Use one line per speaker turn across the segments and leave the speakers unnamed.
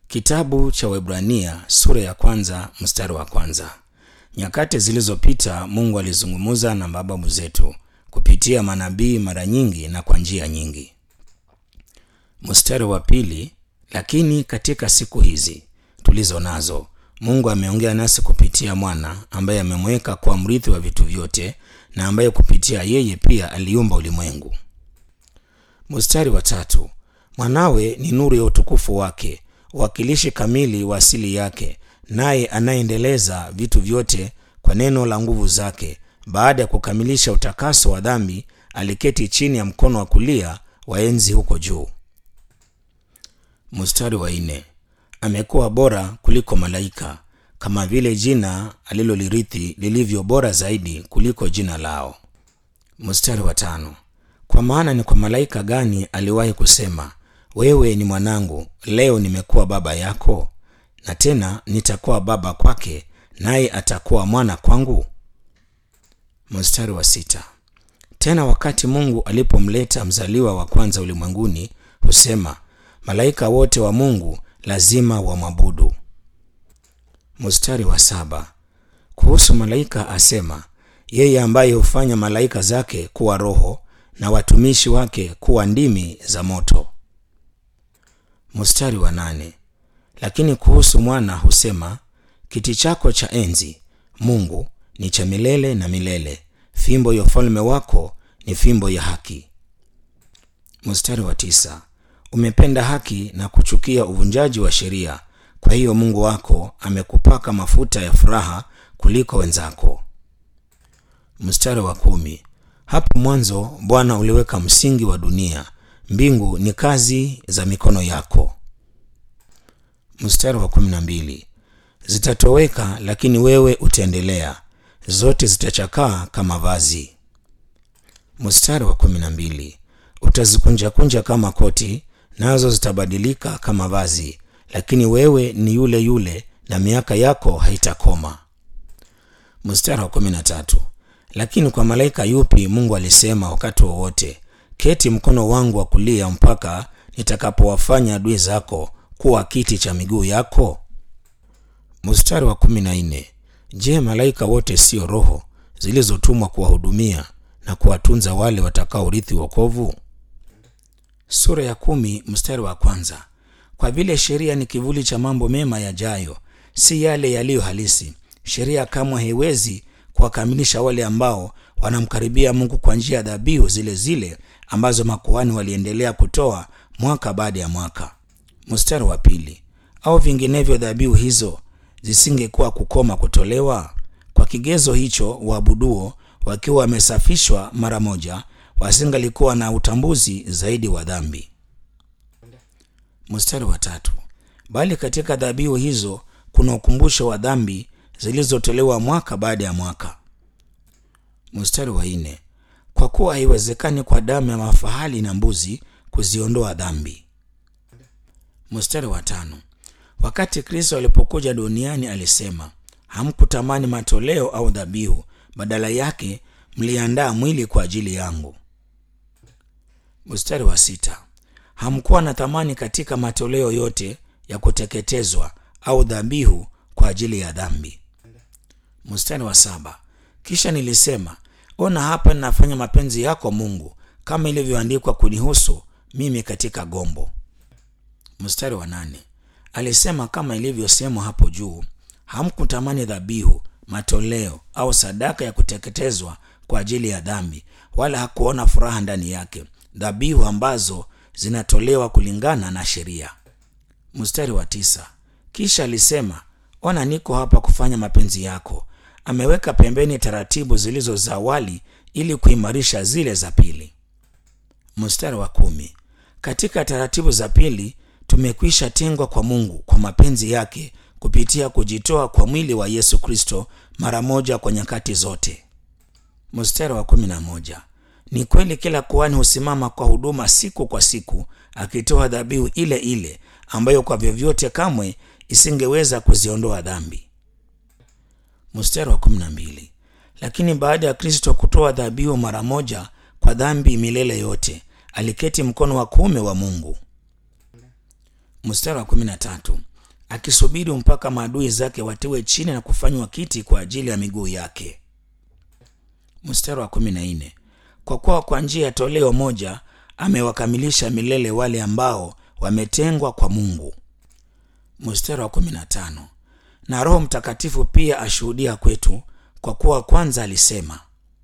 Kitabu cha Waebrania sura ya kwanza mstari wa kwanza. Nyakati zilizopita Mungu alizungumza na mababu zetu kupitia manabii mara nyingi na kwa njia nyingi. Mstari wa pili, lakini katika siku hizi tulizo nazo Mungu ameongea nasi kupitia mwana ambaye amemweka kuwa mrithi wa vitu vyote na ambaye kupitia yeye pia aliumba ulimwengu. Mstari wa tatu, mwanawe ni nuru ya utukufu wake, wakilishi kamili wa asili yake, naye anayendeleza vitu vyote kwa neno la nguvu zake. Baada ya kukamilisha utakaso wa dhambi, aliketi chini ya mkono wa kulia wa enzi huko juu. Mstari wa nne, amekuwa bora kuliko malaika, kama vile jina alilolirithi lilivyo bora zaidi kuliko jina lao. Mstari wa tano, kwa maana ni kwa malaika gani aliwahi kusema, wewe ni mwanangu, leo nimekuwa baba yako? Na tena nitakuwa baba kwake, naye atakuwa mwana kwangu. Mstari wa sita, tena wakati Mungu alipomleta mzaliwa wa kwanza ulimwenguni, husema malaika wote wa Mungu lazima wamwabudu. Mstari wa saba, kuhusu malaika asema, yeye ambaye hufanya malaika zake kuwa roho na watumishi wake kuwa ndimi za moto. Mstari wa nane, lakini kuhusu mwana husema, kiti chako cha enzi Mungu ni cha milele na milele, fimbo ya ufalme wako ni fimbo ya haki. Mstari wa tisa, umependa haki na kuchukia uvunjaji wa sheria, kwa hiyo Mungu wako amekupaka mafuta ya furaha kuliko wenzako. Mstari wa kumi, hapo mwanzo Bwana uliweka msingi wa dunia, mbingu ni kazi za mikono yako. Mstari wa kumi na mbili, zitatoweka lakini wewe utaendelea, zote zitachakaa kama vazi. Mstari wa kumi na mbili, utazikunjakunja kama koti, nazo zitabadilika kama vazi, lakini wewe ni yule yule na miaka yako haitakoma. Mstari wa kumi na tatu, lakini kwa malaika yupi Mungu alisema wakati wowote, keti mkono wangu wa kulia mpaka nitakapowafanya adui zako kuwa kiti cha miguu yako? Mstari wa kumi na nne, je, malaika wote sio roho zilizotumwa kuwahudumia na kuwatunza wale watakaorithi wokovu? Sura ya kumi mstari wa kwanza. Kwa vile sheria ni kivuli cha mambo mema yajayo, si yale yaliyo halisi, sheria kamwe haiwezi kuwakamilisha wale ambao wanamkaribia Mungu kwa njia ya dhabihu zile zile ambazo makuhani waliendelea kutoa mwaka baada ya mwaka. Mstari wa pili, au vinginevyo dhabihu hizo zisingekuwa kukoma kutolewa. Kwa kigezo hicho, waabuduo wakiwa wamesafishwa mara moja wasingalikuwa na utambuzi zaidi wa dhambi. Mstari wa tatu, bali katika dhabihu hizo kuna ukumbusho wa dhambi zilizotolewa mwaka baada ya mwaka. Mstari wa nne, kwa kuwa haiwezekani kwa damu ya mafahali na mbuzi kuziondoa dhambi. Mstari wa tano, wakati Kristo alipokuja duniani alisema, hamkutamani matoleo au dhabihu, badala yake mliandaa mwili kwa ajili yangu. Mstari wa sita, hamkuwa na thamani katika matoleo yote ya kuteketezwa au dhabihu kwa ajili ya dhambi. Mstari wa saba, kisha nilisema, ona hapa ninafanya mapenzi yako Mungu, kama ilivyoandikwa kunihusu mimi katika gombo. Mstari wa nane, alisema kama ilivyosemwa hapo juu, hamkutamani dhabihu, matoleo au sadaka ya kuteketezwa kwa ajili ya dhambi, wala hakuona furaha ndani yake, dhabihu ambazo zinatolewa kulingana na sheria. Mstari wa tisa, kisha alisema, ona niko hapa kufanya mapenzi yako. Ameweka pembeni taratibu zilizo za awali ili kuimarisha zile za pili. Mstari wa kumi, katika taratibu za pili tumekwisha tengwa kwa Mungu kwa mapenzi yake kupitia kujitoa kwa mwili wa Yesu Kristo mara moja kwa nyakati zote. Mstari wa kumi na moja, ni kweli kila kuhani husimama kwa huduma siku kwa siku akitoa dhabihu ile ile ambayo kwa vyovyote kamwe isingeweza kuziondoa dhambi. Mstari wa kumi na mbili, lakini baada ya Kristo kutoa dhabihu mara moja kwa dhambi milele yote, aliketi mkono wa kuume wa Mungu. Mstari wa kumi na tatu, akisubiri mpaka maadui zake watiwe chini na kufanywa kiti kwa ajili ya miguu yake. Mstari wa kumi na nne kwa kuwa kwa njia ya toleo moja amewakamilisha milele wale ambao wametengwa kwa Mungu. Mstari wa kumi na tano na Roho Mtakatifu pia ashuhudia kwetu, kwa kuwa kwanza alisema.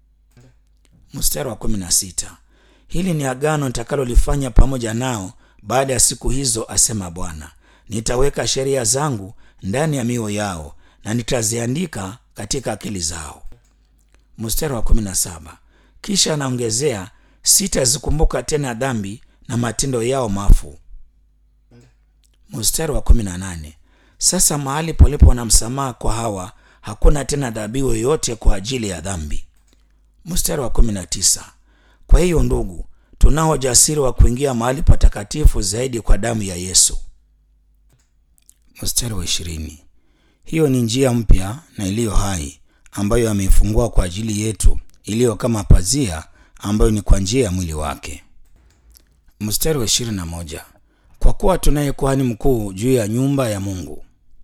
Mstari wa kumi na sita hili ni agano nitakalolifanya pamoja nao baada ya siku hizo, asema Bwana, nitaweka sheria zangu ndani ya mioyo yao na nitaziandika katika akili zao. Mstari wa kumi na saba kisha anaongezea, sitazikumbuka tena dhambi na matendo yao mafu. Mstari wa kumi na nane sasa mahali palipo na msamaha kwa hawa hakuna tena dhabihu yoyote kwa ajili ya dhambi. Mstari wa kumi na tisa kwa hiyo ndugu, tunao ujasiri wa kuingia mahali patakatifu zaidi kwa damu ya Yesu. Mstari wa ishirini hiyo ni njia mpya na iliyo hai ambayo ameifungua kwa ajili yetu, iliyo kama pazia ambayo ni kwa njia ya mwili wake. Mstari wa ishirini na moja kwa kuwa tunaye kuhani mkuu juu ya nyumba ya Mungu.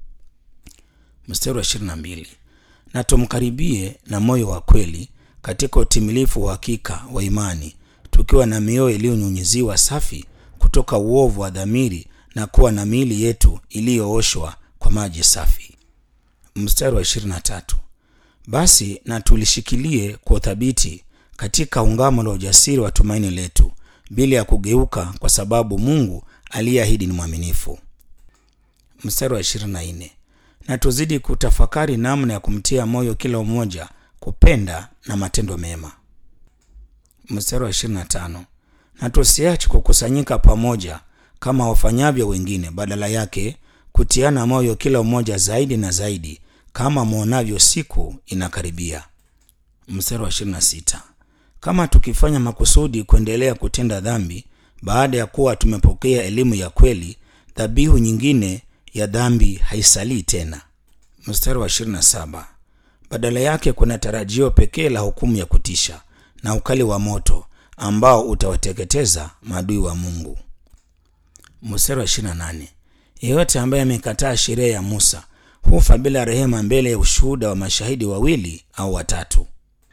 Mstari wa ishirini na mbili na tumkaribie na moyo wa kweli katika utimilifu wa hakika wa imani, tukiwa na mioyo iliyonyunyiziwa safi kutoka uovu wa dhamiri na kuwa na miili yetu iliyooshwa kwa maji safi. Mstari wa ishirini na tatu basi na tulishikilie kwa uthabiti katika ungamo la ujasiri wa tumaini letu, bila ya kugeuka, kwa sababu Mungu aliyeahidi ni mwaminifu. Mstari wa ishirini na nne na tuzidi kutafakari namna ya kumtia moyo kila mmoja kupenda na matendo mema. Mstari wa ishirini na tano na tusiache kukusanyika pamoja kama wafanyavyo wengine, badala yake kutiana moyo kila mmoja zaidi na zaidi, kama mwonavyo siku inakaribia. Mstari wa ishirini na sita kama tukifanya makusudi kuendelea kutenda dhambi baada ya kuwa tumepokea elimu ya kweli, dhabihu nyingine ya dhambi haisalii tena. Mstari wa 27 badala yake kuna tarajio pekee la hukumu ya kutisha na ukali wa moto ambao utawateketeza maadui wa Mungu. Mstari wa 28 yeyote ambaye amekataa sheria ya Musa hufa bila rehema mbele ya ushuhuda wa mashahidi wawili au watatu.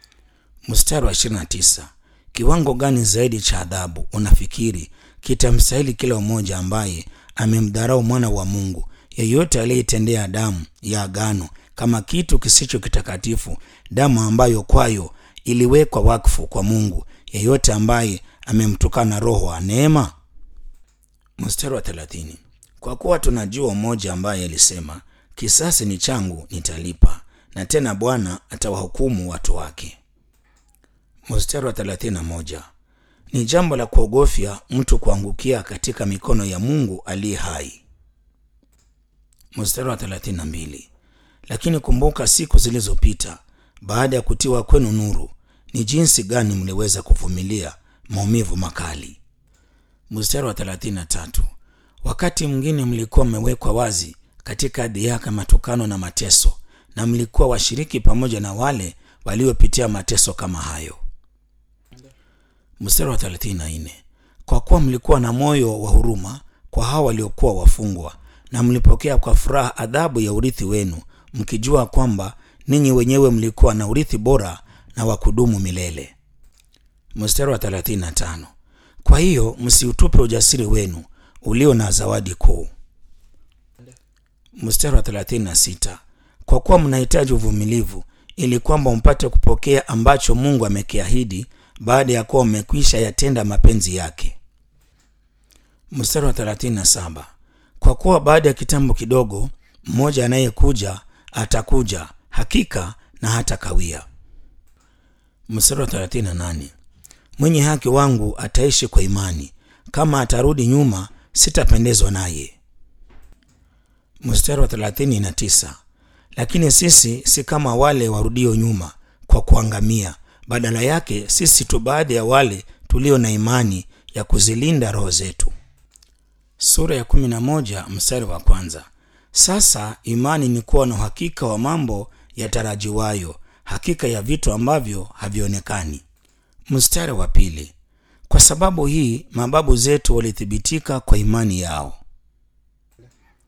Mstari wa 29 kiwango gani zaidi cha adhabu unafikiri kitamstahili kila mmoja ambaye amemdharau mwana wa Mungu, yeyote aliyeitendea damu ya agano kama kitu kisicho kitakatifu, damu ambayo kwayo iliwekwa wakfu kwa Mungu, yeyote ambaye amemtukana Roho wa neema? Mstari wa 30 kwa kuwa tunajua mmoja ambaye alisema, kisasi ni changu, nitalipa, na tena Bwana atawahukumu watu wake. Mstari wa 31 ni jambo la kuogofya mtu kuangukia katika mikono ya Mungu aliye hai. Mstari wa 32 lakini kumbuka siku zilizopita baada ya kutiwa kwenu nuru, ni jinsi gani mliweza kuvumilia maumivu makali. Mstari wa 33 wakati mwingine mlikuwa mmewekwa wazi katika dhihaka, matukano na mateso, na mlikuwa washiriki pamoja na wale waliopitia mateso kama hayo. Mstari wa 34 kwa kuwa mlikuwa na moyo wa huruma kwa hao waliokuwa wafungwa, na mlipokea kwa furaha adhabu ya urithi wenu, mkijua kwamba ninyi wenyewe mlikuwa na urithi bora na wa kudumu milele. Mstari wa 35 kwa hiyo msiutupe ujasiri wenu ulio na zawadi kuu. Mstari wa 36 kwa kuwa mnahitaji uvumilivu, ili kwamba mpate kupokea ambacho Mungu amekiahidi baada ya kuwa mmekwisha yatenda mapenzi yake. Mstari wa 37 kwa kuwa baada ya kitambo kidogo mmoja anayekuja atakuja hakika na hata kawia. Mstari wa 38 mwenye haki wangu ataishi kwa imani, kama atarudi nyuma sitapendezwa naye. Mstari wa 39 lakini sisi si kama wale warudio nyuma kwa kuangamia badala yake sisi tu baadhi ya wale tulio na imani ya kuzilinda roho zetu. Sura ya kumi na moja mstari wa kwanza. Sasa imani ni kuwa na uhakika wa mambo yatarajiwayo, hakika ya vitu ambavyo havionekani. Mstari wa pili. Kwa sababu hii mababu zetu walithibitika kwa imani yao.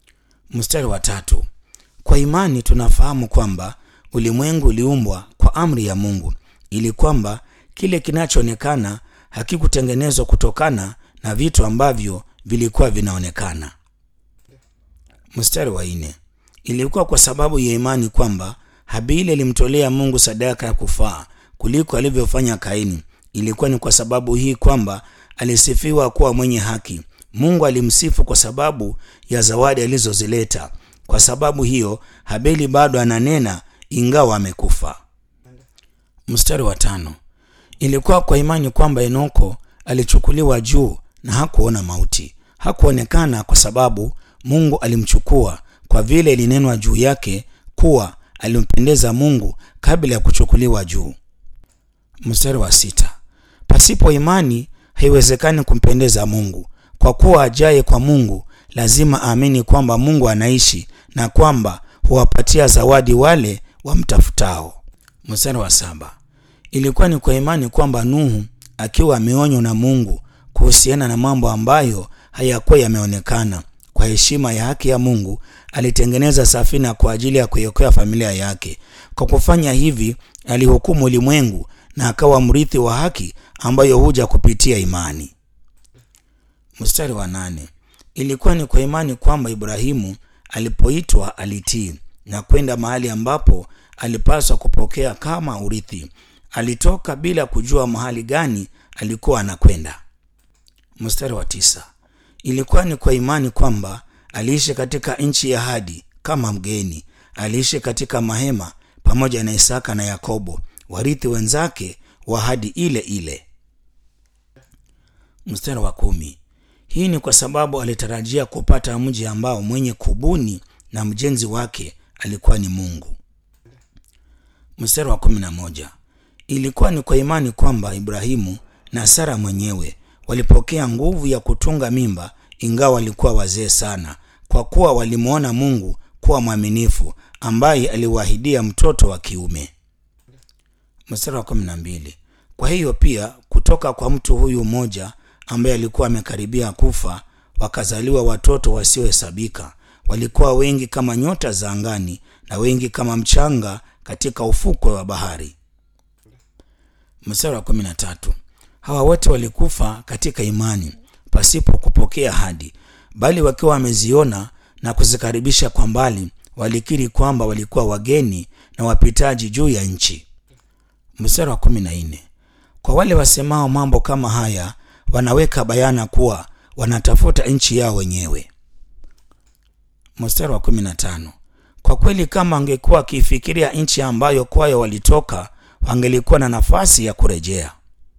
Mstari wa tatu. Kwa imani tunafahamu kwamba ulimwengu uliumbwa kwa amri ya Mungu, ili kwamba kile kinachoonekana hakikutengenezwa kutokana na vitu ambavyo vilikuwa vinaonekana. Mstari wa nne. Ilikuwa kwa sababu ya imani kwamba Habili alimtolea Mungu sadaka ya kufaa kuliko alivyofanya Kaini. Ilikuwa ni kwa sababu hii kwamba alisifiwa kuwa mwenye haki. Mungu alimsifu kwa sababu ya zawadi alizozileta. Kwa sababu hiyo Habili bado ananena ingawa amekufa. Mstari wa tano. Ilikuwa kwa imani kwamba Enoko alichukuliwa juu na hakuona mauti. Hakuonekana kwa sababu Mungu alimchukua, kwa vile ilinenwa juu yake kuwa alimpendeza Mungu kabla ya kuchukuliwa juu. Mstari wa sita. Pasipo imani haiwezekani kumpendeza Mungu, kwa kuwa ajaye kwa Mungu lazima aamini kwamba Mungu anaishi na kwamba huwapatia zawadi wale wamtafutao. Mstari wa saba. Ilikuwa ni kwa imani kwamba Nuhu akiwa ameonywa na Mungu kuhusiana na mambo ambayo hayakuwa yameonekana, kwa heshima ya haki ya Mungu alitengeneza safina kwa ajili ya kuiokoa familia yake. Kwa kufanya hivi, alihukumu ulimwengu na akawa mrithi wa haki ambayo huja kupitia imani. Mstari wa nane. Ilikuwa ni kwa imani kwamba Ibrahimu alipoitwa alitii na kwenda mahali ambapo alipaswa kupokea kama urithi. Alitoka bila kujua mahali gani alikuwa anakwenda. Mstari wa tisa. Ilikuwa ni kwa imani kwamba aliishi katika nchi ya ahadi kama mgeni. Aliishi katika mahema pamoja na Isaka na Yakobo, warithi wenzake wa ahadi ile ile. Mstari wa kumi. Hii ni kwa sababu alitarajia kupata mji ambao mwenye kubuni na mjenzi wake alikuwa ni Mungu. Mstari wa kumi na moja. Ilikuwa ni kwa imani kwamba Ibrahimu na Sara mwenyewe walipokea nguvu ya kutunga mimba ingawa walikuwa wazee sana, kwa kuwa walimwona Mungu kuwa mwaminifu ambaye aliwaahidia mtoto wa kiume. Mstari wa kumi na mbili. Kwa hiyo pia kutoka kwa mtu huyu mmoja ambaye alikuwa amekaribia kufa wakazaliwa watoto wasiohesabika. Walikuwa wengi kama nyota za angani na wengi kama mchanga katika ufukwe wa bahari. Mstari wa kumi na tatu. Hawa wote walikufa katika imani pasipo kupokea ahadi, bali wakiwa wameziona na kuzikaribisha kwa mbali, walikiri kwamba walikuwa wageni na wapitaji juu ya nchi. Mstari wa kumi na nne. Kwa wale wasemao mambo kama haya wanaweka bayana kuwa wanatafuta nchi yao wenyewe. Mstari wa kumi na tano. Kwa kweli kama wangekuwa wakiifikiria nchi ambayo kwayo walitoka, wangelikuwa na nafasi ya kurejea.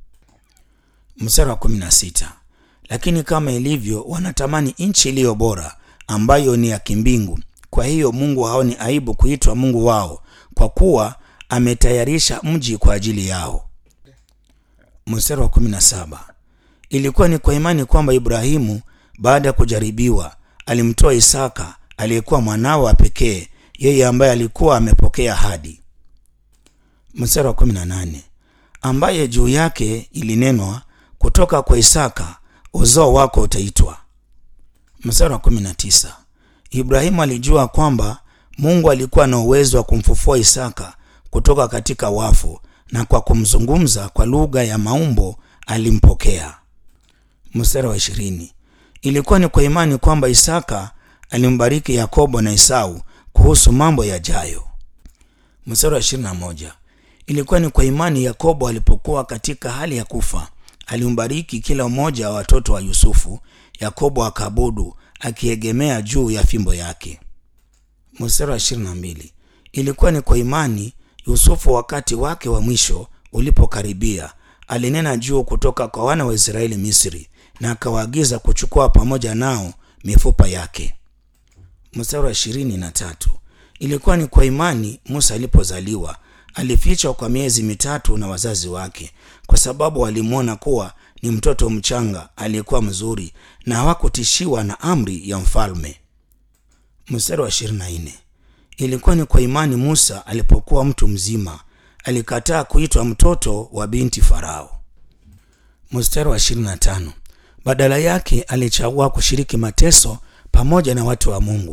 Mstari wa kumi na sita. Lakini kama ilivyo, wanatamani nchi iliyo bora ambayo ni ya kimbingu. Kwa hiyo Mungu haoni aibu kuitwa Mungu wao, kwa kuwa ametayarisha mji kwa ajili yao. Mstari wa kumi na saba. Ilikuwa ni kwa imani kwamba Ibrahimu baada ya kujaribiwa alimtoa Isaka aliyekuwa mwanao wa pekee, yeye ambaye alikuwa amepokea ahadi. Mstari wa kumi na nane. Ambaye juu yake ilinenwa kutoka kwa Isaka uzao wako utaitwa. Mstari wa kumi na tisa. Ibrahimu alijua kwamba Mungu alikuwa na uwezo wa kumfufua Isaka kutoka katika wafu, na kwa kumzungumza kwa lugha ya maumbo alimpokea. Mstari wa ishirini. Ilikuwa ni kwa imani kwamba Isaka alimbariki Yakobo na Esau kuhusu mambo yajayo. Mstari wa ishirini na moja. Ilikuwa ni kwa imani Yakobo alipokuwa katika hali ya kufa alimbariki kila mmoja wa watoto wa Yusufu. Yakobo akaabudu akiegemea juu ya fimbo yake. Mstari wa ishirini na mbili. Ilikuwa ni kwa imani Yusufu wakati wake wa mwisho ulipokaribia alinena juu kutoka kwa wana wa Israeli Misri, na akawaagiza kuchukua pamoja nao mifupa yake. Mstari wa ishirini na tatu. Ilikuwa ni kwa imani Musa alipozaliwa alifichwa kwa miezi mitatu na wazazi wake, kwa sababu walimwona kuwa ni mtoto mchanga aliyekuwa mzuri na hawakutishiwa na amri ya mfalme. Mstari wa ishirini na nne. Ilikuwa ni kwa imani Musa alipokuwa mtu mzima alikataa kuitwa mtoto wa binti Farao. Mstari wa ishirini na tano. Badala yake alichagua kushiriki mateso pamoja na watu wa Mungu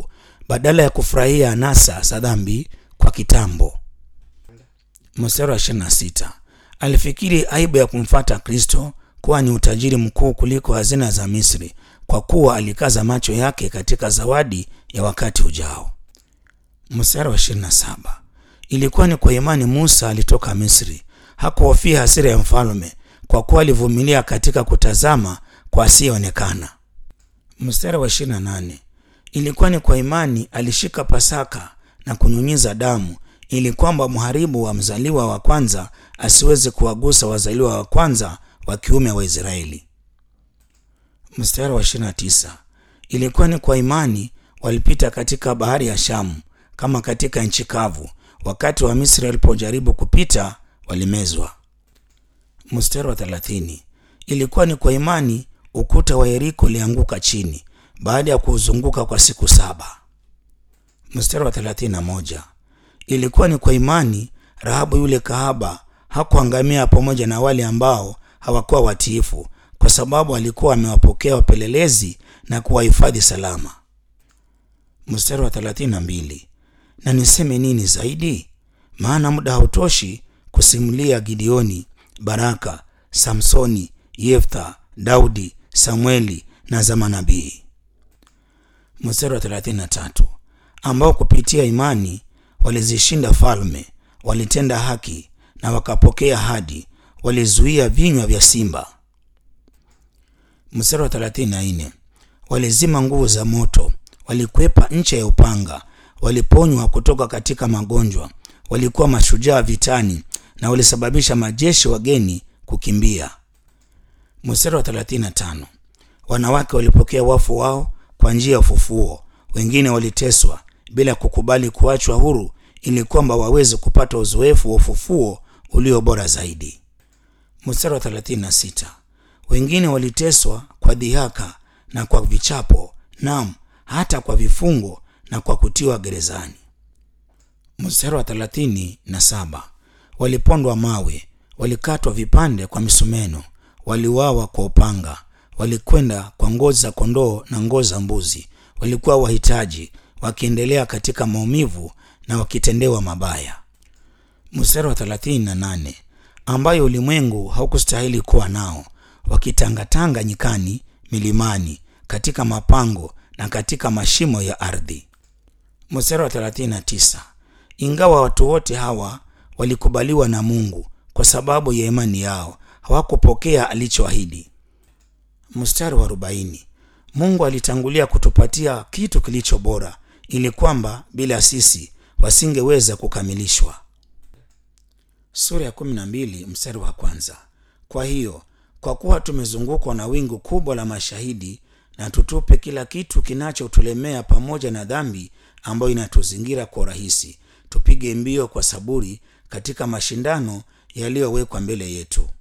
badala ya kufurahia anasa za dhambi kwa kitambo. Mstari wa 26 alifikiri aibu ya kumfata Kristo kuwa ni utajiri mkuu kuliko hazina za Misri, kwa kuwa alikaza macho yake katika zawadi ya wakati ujao. Mstari wa 27 ilikuwa ni kwa imani Musa alitoka Misri, hakuhofia hasira ya mfalme, kwa kuwa alivumilia katika kutazama kwa asiyeonekana. Mstari wa 28 ilikuwa ni kwa imani alishika Pasaka na kunyunyiza damu ili kwamba mharibu wa mzaliwa wa kwanza asiweze kuwagusa wazaliwa wa kwanza wa kiume wa Israeli. Mstari wa 29 ilikuwa ni kwa imani walipita katika bahari ya Shamu kama katika nchi kavu, wakati wa Misri walipojaribu kupita walimezwa. Mstari wa 30 ilikuwa ni kwa imani ukuta wa Yeriko ulianguka chini baada ya kuuzunguka kwa siku saba. Mstari wa 31 ilikuwa ni kwa imani Rahabu yule kahaba hakuangamia pamoja na wale ambao hawakuwa watiifu, kwa sababu alikuwa amewapokea wapelelezi na kuwahifadhi salama. Mstari wa 32 na niseme nini zaidi? Maana muda hautoshi kusimulia Gideoni, Baraka, Samsoni, Yeftha, Daudi, Samueli na za manabii. Mstari wa 33 ambao kupitia imani walizishinda falme, walitenda haki na wakapokea ahadi, walizuia vinywa vya simba. Mstari wa 34 walizima nguvu za moto, walikwepa ncha ya upanga, waliponywa kutoka katika magonjwa, walikuwa mashujaa vitani na walisababisha majeshi wageni kukimbia. Mstari wa 35 wanawake walipokea wafu wao kwa njia ya ufufuo, wengine waliteswa bila kukubali kuachwa huru ili kwamba waweze kupata uzoefu wa ufufuo ulio bora zaidi. Mstari wa 36 wengine waliteswa kwa dhihaka na kwa vichapo, nam hata kwa vifungo na kwa kutiwa gerezani. Mstari wa 37 walipondwa mawe, walikatwa vipande kwa misumeno, waliuawa kwa upanga, walikwenda kwa ngozi za kondoo na ngozi za mbuzi, walikuwa wahitaji wakiendelea katika maumivu na wakitendewa mabaya. Mstari wa 38 ambayo ulimwengu haukustahili kuwa nao, wakitangatanga nyikani, milimani, katika mapango na katika mashimo ya ardhi. Mstari wa 39 ingawa watu wote hawa walikubaliwa na Mungu kwa sababu ya imani yao, hawakupokea alichoahidi. Mstari wa 40 Mungu alitangulia kutupatia kitu kilicho bora ili kwamba bila sisi wasingeweza kukamilishwa. Sura ya 12 mstari wa kwanza. Kwa hiyo kwa kuwa tumezungukwa na wingu kubwa la mashahidi, na tutupe kila kitu kinachotulemea pamoja na dhambi ambayo inatuzingira kwa urahisi, tupige mbio kwa saburi katika mashindano yaliyowekwa mbele yetu.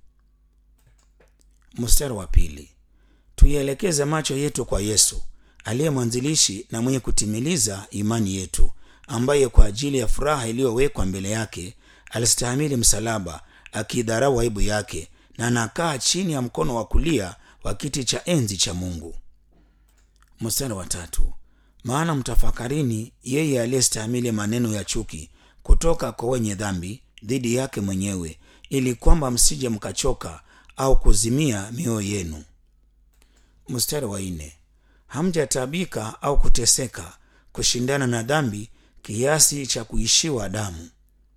Mstari wa pili. Tuielekeze macho yetu kwa Yesu aliye mwanzilishi na mwenye kutimiliza imani yetu, ambaye kwa ajili ya furaha iliyowekwa mbele yake alistahimili msalaba, akiidharau aibu yake, na anakaa chini ya mkono wa kulia wa kiti cha enzi cha Mungu. Mstari wa tatu. Maana mtafakarini yeye aliyestahimili maneno ya chuki kutoka kwa wenye dhambi dhidi yake mwenyewe, ili kwamba msije mkachoka au kuzimia mioyo yenu. Mstari wa nne. Hamjatabika au kuteseka kushindana na dhambi kiasi cha kuishiwa damu.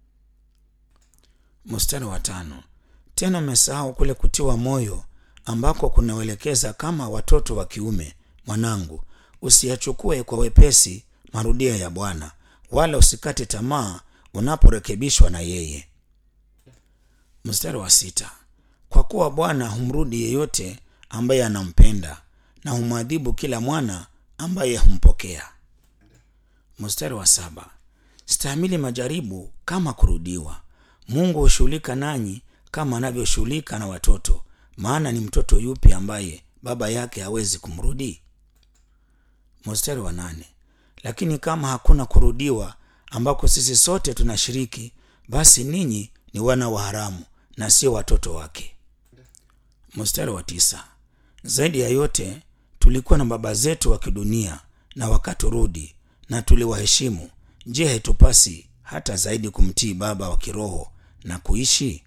Mstari wa tano. Tena mmesahau kule kutiwa moyo ambako kunaelekeza kama watoto wa kiume. Mwanangu, usiyachukue kwa wepesi marudio ya Bwana, wala usikate tamaa unaporekebishwa na yeye. Mstari wa sita. Kwa kuwa Bwana humrudi yeyote ambaye anampenda na humwadhibu kila mwana ambaye humpokea. Mstari wa saba. Stahimili majaribu kama kurudiwa. Mungu hushughulika nanyi kama anavyoshughulika na watoto, maana ni mtoto yupi ambaye baba yake hawezi kumrudi? Mstari wa nane. Lakini kama hakuna kurudiwa ambako sisi sote tunashiriki, basi ninyi ni wana wa haramu na sio watoto wake. Mstari wa tisa. Zaidi ya yote tulikuwa na baba zetu wa kidunia na wakaturudi, na tuliwaheshimu, je, haitupasi hata zaidi kumtii baba wa kiroho na kuishi?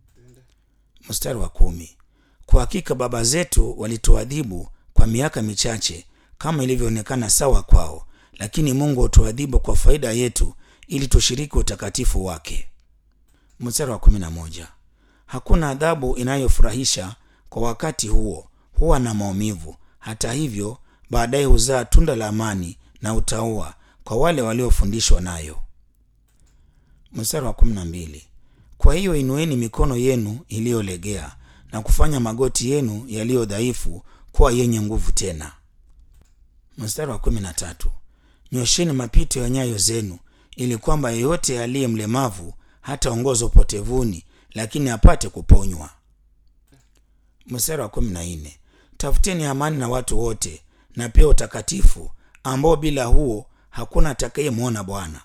Mstari wa kumi. Kwa hakika baba zetu walituadhibu kwa miaka michache kama ilivyoonekana sawa kwao, lakini Mungu hutuadhibu kwa faida yetu ili tushiriki utakatifu wake. Mstari wa kumi na moja. Hakuna adhabu inayofurahisha kwa wakati huo, huwa na maumivu. Hata hivyo, baadaye huzaa tunda la amani na utaua kwa wale waliofundishwa nayo. Mstari wa kumi na mbili. Kwa hiyo inueni mikono yenu iliyolegea na kufanya magoti yenu yaliyo dhaifu kuwa yenye nguvu tena. Mstari wa kumi na tatu. Nyosheni mapito ya nyayo zenu, ili kwamba yeyote aliye mlemavu hataongozwa upotevuni, lakini apate kuponywa. Mstari wa kumi na nne. Tafuteni amani na watu wote na pia utakatifu, ambao bila huo hakuna atakayemwona Bwana.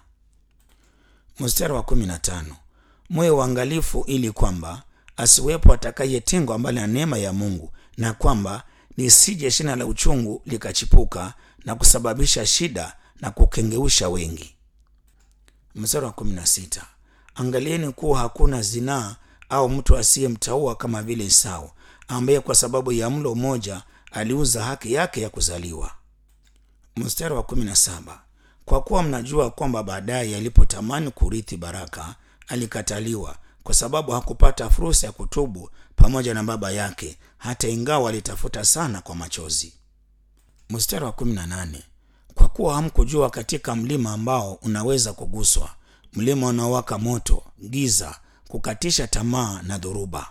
Mstari wa kumi na tano. Mwe uangalifu ili kwamba asiwepo atakayetengwa mbali na neema ya Mungu, na kwamba lisije shina la uchungu likachipuka na kusababisha shida na kukengeusha wengi. Mstari wa kumi na sita. Angalieni kuwa hakuna zinaa au mtu asiyemtaua kama vile Esau, ambaye kwa sababu ya mlo mmoja aliuza haki yake ya kuzaliwa. Mstari wa kumi na saba. Kwa kuwa mnajua kwamba baadaye alipotamani kurithi baraka alikataliwa, kwa sababu hakupata fursa ya kutubu pamoja na baba yake, hata ingawa alitafuta sana kwa machozi. Mstari wa kumi na nane. Kwa kuwa hamkujua katika mlima ambao unaweza kuguswa, mlima unaowaka moto, giza, kukatisha tamaa na dhoruba.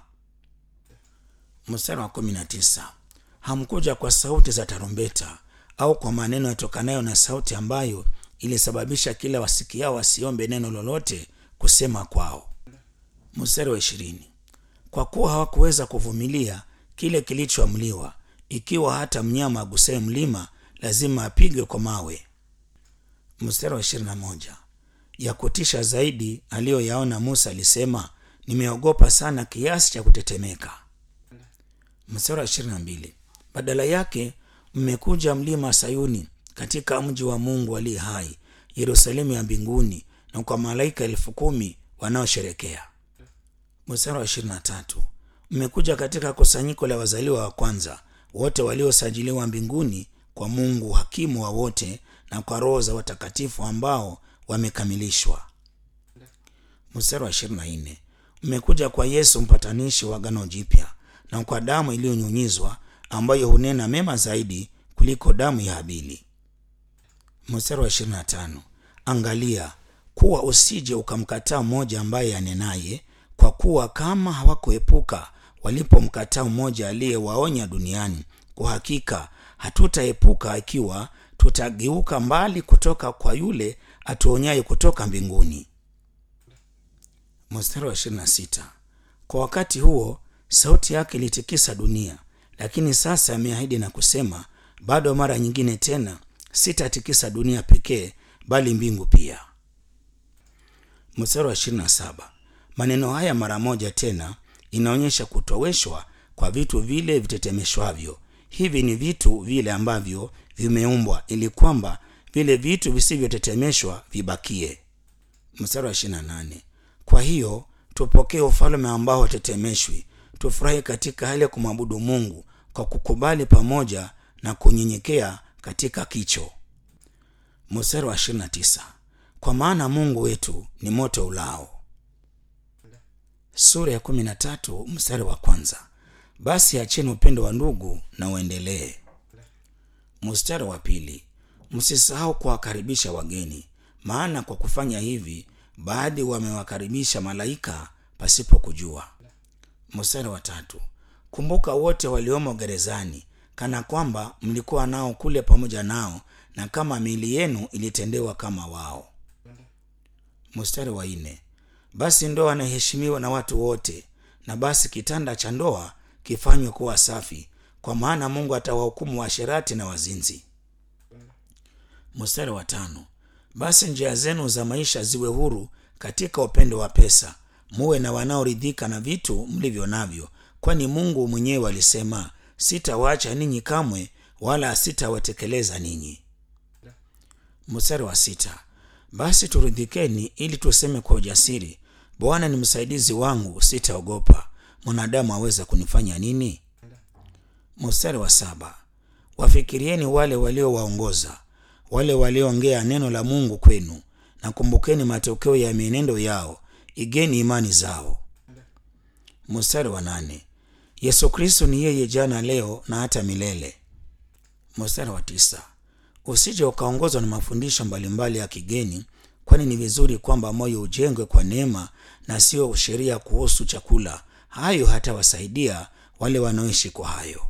Mstari wa kumi na tisa. Hamkuja kwa sauti za tarumbeta au kwa maneno yatokanayo na sauti ambayo ilisababisha kila wasikiao wasiombe neno lolote kusema kwao. Mstari wa ishirini. Kwa kuwa hawakuweza kuvumilia kile kilichoamliwa, ikiwa hata mnyama agusaye mlima lazima apigwe kwa mawe. Mstari wa ishirini na moja. Ya kutisha zaidi aliyoyaona Musa alisema, nimeogopa sana kiasi cha kutetemeka. Mstari wa ishirini na mbili. Badala yake mmekuja mlima Sayuni, katika mji wa Mungu aliye hai, Yerusalemu ya mbinguni, na kwa malaika elfu kumi wanaosherekea. Mstari wa ishirini na tatu. Mmekuja katika kusanyiko la wazaliwa wa kwanza wote waliosajiliwa mbinguni kwa Mungu hakimu wa wote, na kwa roho za watakatifu ambao wamekamilishwa. Mstari wa ishirini na nne. Mmekuja kwa Yesu mpatanishi wa agano jipya, na kwa damu iliyonyunyizwa ambayo hunena mema zaidi kuliko damu ya Habili. Mstari wa ishirini na tano. Angalia kuwa usije ukamkataa mmoja ambaye anenaye, kwa kuwa kama hawakuepuka walipomkataa mmoja aliyewaonya duniani, kwa hakika hatutaepuka ikiwa tutageuka mbali kutoka kwa yule atuonyaye kutoka mbinguni. Mstari wa ishirini na sita. Kwa wakati huo sauti yake ilitikisa dunia, lakini sasa ameahidi na kusema, bado mara nyingine tena sitatikisa dunia pekee, bali mbingu pia. Mstari wa ishirini na saba. Maneno haya mara moja tena inaonyesha kutoweshwa kwa vitu vile vitetemeshwavyo. Hivi ni vitu vile ambavyo vimeumbwa ili kwamba vile vitu visivyotetemeshwa vibakie. Mstari wa ishirini na nane. Kwa hiyo tupokee ufalme ambao hatetemeshwi, tufurahi katika hali ya kumwabudu Mungu kwa kukubali pamoja na kunyenyekea katika kicho. Mstari wa ishirini na tisa. Kwa maana Mungu wetu ni moto ulao. Sura ya kumi na tatu mstari wa kwanza. Basi acheni upendo wa ndugu na uendelee. Mstari wa pili. Msisahau kuwakaribisha wageni, maana kwa kufanya hivi baadhi wamewakaribisha malaika pasipo kujua. Mstari wa tatu. Kumbuka wote waliomo gerezani, kana kwamba mlikuwa nao kule pamoja nao, na kama miili yenu ilitendewa kama wao. Mstari wa nne. Basi ndoa inaheshimiwa na watu wote, na basi kitanda cha ndoa kifanywe kuwa safi, kwa maana Mungu atawahukumu waasherati na wazinzi. Mstari wa tano. Basi njia zenu za maisha ziwe huru katika upendo wa pesa, muwe na wanaoridhika na vitu mlivyo navyo, kwani Mungu mwenyewe alisema, sitawaacha ninyi kamwe, wala sitawatekeleza ninyi. Mstari wa sita. Basi turidhikeni ili tuseme kwa ujasiri, Bwana ni msaidizi wangu, sitaogopa. Mwanadamu aweza kunifanya nini? Mstari wa saba. Wafikirieni wale waliowaongoza, wale walioongea neno la Mungu kwenu, na kumbukeni matokeo ya mienendo yao, igeni imani zao. Mstari wa nane. Yesu Kristo ni yeye jana, leo na hata milele. Mstari wa tisa. Usije ukaongozwa na mafundisho mbalimbali ya kigeni, kwani ni vizuri kwamba moyo ujengwe kwa neema na sio sheria kuhusu chakula. Hayo hatawasaidia wale wanaoishi kwa hayo.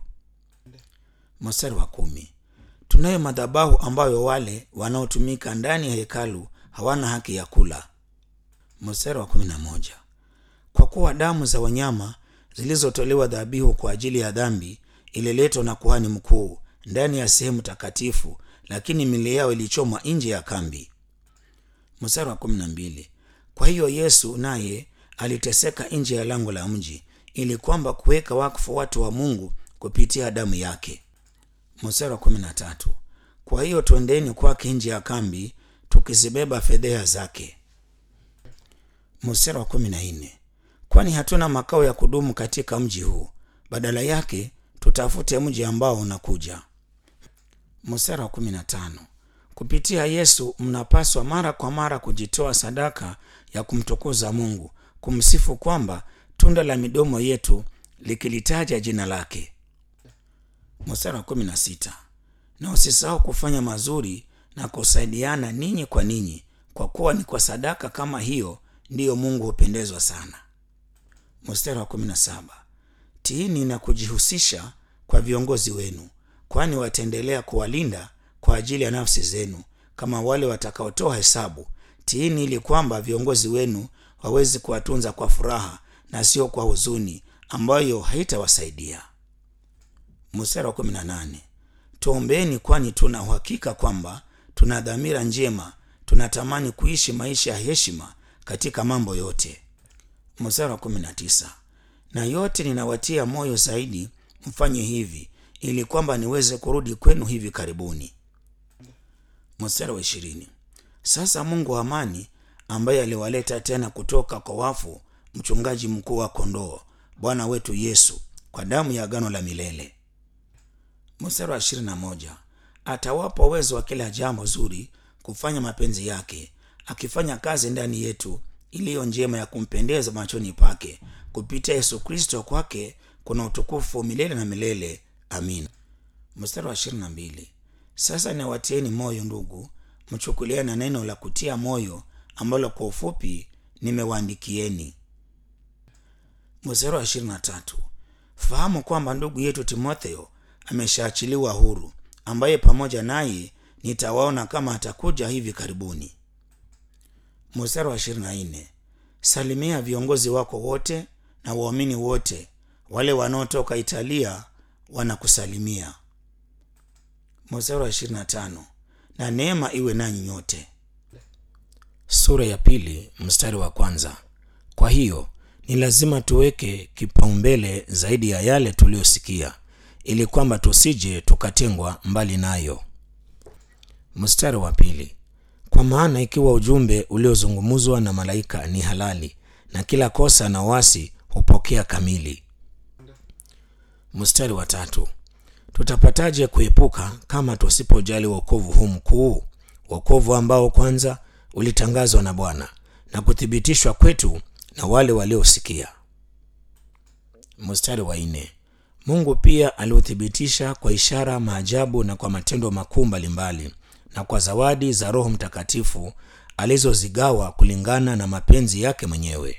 Mstari wa kumi. Tunayo madhabahu ambayo wale wanaotumika ndani ya hekalu hawana haki ya kula. Mstari wa kumi na moja. Kwa kuwa damu za wanyama zilizotolewa dhabihu kwa ajili ya dhambi ililetwa na kuhani mkuu ndani ya sehemu takatifu, lakini miili yao ilichomwa nje ya kambi. Mstari wa kumi na mbili. Kwa hiyo Yesu naye aliteseka nje ya lango la mji ili kwamba kuweka wakfu watu wa Mungu kupitia damu yake. Mstari wa kumi na tatu. Kwa hiyo twendeni kwake nje ya kambi tukizibeba fedheha zake. Mstari wa kumi na nne. Kwani hatuna makao ya kudumu katika mji huu, badala yake tutafute mji ambao unakuja. Mstari wa kumi na tano. Kupitia Yesu mnapaswa mara kwa mara kujitoa sadaka ya kumtukuza Mungu, kumsifu kwamba tunda la midomo yetu likilitaja jina lake. Mstari wa kumi na sita. Na usisahau kufanya mazuri na kusaidiana ninyi kwa ninyi, kwa kuwa ni kwa sadaka kama hiyo ndiyo Mungu hupendezwa sana. Mstari wa kumi na saba. Tiini na kujihusisha kwa viongozi wenu, kwani wataendelea kuwalinda kwa ajili ya nafsi zenu kama wale watakaotoa hesabu. Tiini ili kwamba viongozi wenu waweze kuwatunza kwa furaha na sio kwa huzuni ambayo haitawasaidia. Mstari wa kumi na nane. Tuombeeni, kwani tuna uhakika kwamba tuna dhamira njema, tunatamani kuishi maisha ya heshima katika mambo yote. Mstari wa kumi na tisa. Na yote ninawatia moyo zaidi mfanye hivi, ili kwamba niweze kurudi kwenu hivi karibuni. Mstari wa ishirini. Sasa Mungu wa amani ambaye aliwaleta tena kutoka kwa wafu mchungaji mkuu wa kondoo, Bwana wetu Yesu, kwa damu ya agano la milele. Mstari wa ishirini na moja. Atawapa uwezo wa kila jambo zuri kufanya mapenzi yake, akifanya kazi ndani yetu iliyo njema ya kumpendeza machoni pake, kupitia Yesu Kristo. Kwake kuna utukufu milele na milele. Amin. Mstari wa ishirini na mbili. Sasa niwatieni moyo ndugu, mchukuliane na neno la kutia moyo ambalo kwa ufupi nimewaandikieni. Mstari wa ishirini na tatu. Fahamu kwamba ndugu yetu Timotheo ameshaachiliwa huru, ambaye pamoja naye nitawaona kama atakuja hivi karibuni. Mstari wa ishirini na nne. Salimia viongozi wako wote na waamini wote, wale wanaotoka Italia wanakusalimia. Mstari wa ishirini na tano. Na neema iwe nanyi nyote. Sura ya pili mstari wa kwanza. Kwa hiyo ni lazima tuweke kipaumbele zaidi ya yale tuliyosikia, ili kwamba tusije tukatengwa mbali nayo. Mstari wa pili. Kwa maana ikiwa ujumbe uliozungumzwa na malaika ni halali, na kila kosa na wasi hupokea kamili. Mstari wa tatu. Tutapataje kuepuka kama tusipojali wokovu huu mkuu, wokovu ambao kwanza ulitangazwa na Bwana na kuthibitishwa kwetu na wale waliosikia. Mstari wa nne. Mungu pia aliuthibitisha kwa ishara, maajabu na kwa matendo makuu mbalimbali na kwa zawadi za Roho Mtakatifu alizozigawa kulingana na mapenzi yake mwenyewe.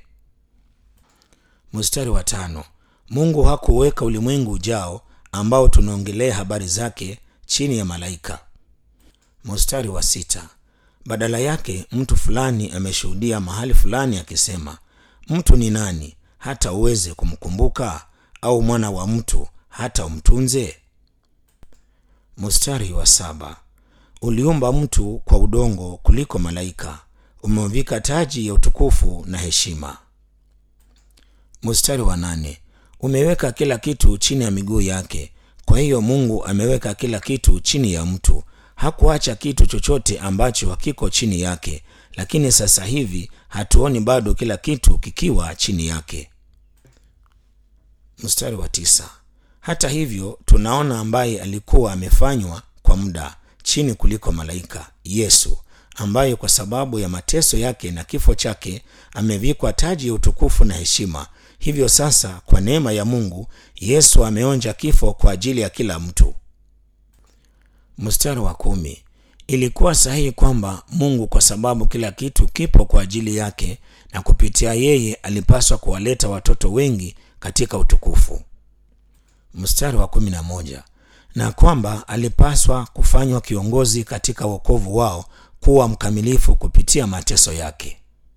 Mstari wa tano. Mungu hakuweka ulimwengu ujao ambao tunaongelea habari zake chini ya malaika. Mstari wa sita. Badala yake mtu fulani ameshuhudia mahali fulani akisema, mtu ni nani hata uweze kumkumbuka, au mwana wa mtu hata umtunze? Mstari wa saba. Uliumba mtu kwa udongo kuliko malaika, umemvika taji ya utukufu na heshima. Mstari wa nane. Umeweka kila kitu chini ya miguu yake. Kwa hiyo Mungu ameweka kila kitu chini ya mtu, hakuacha kitu chochote ambacho hakiko chini yake lakini sasa hivi hatuoni bado kila kitu kikiwa chini yake mstari wa tisa hata hivyo tunaona ambaye alikuwa amefanywa kwa muda chini kuliko malaika yesu ambaye kwa sababu ya mateso yake na kifo chake amevikwa taji ya utukufu na heshima hivyo sasa kwa neema ya mungu yesu ameonja kifo kwa ajili ya kila mtu mstari wa kumi ilikuwa sahihi kwamba mungu kwa sababu kila kitu kipo kwa ajili yake na kupitia yeye alipaswa kuwaleta watoto wengi katika utukufu mstari wa kumi na moja na kwamba alipaswa kufanywa kiongozi katika wokovu wao kuwa mkamilifu kupitia mateso yake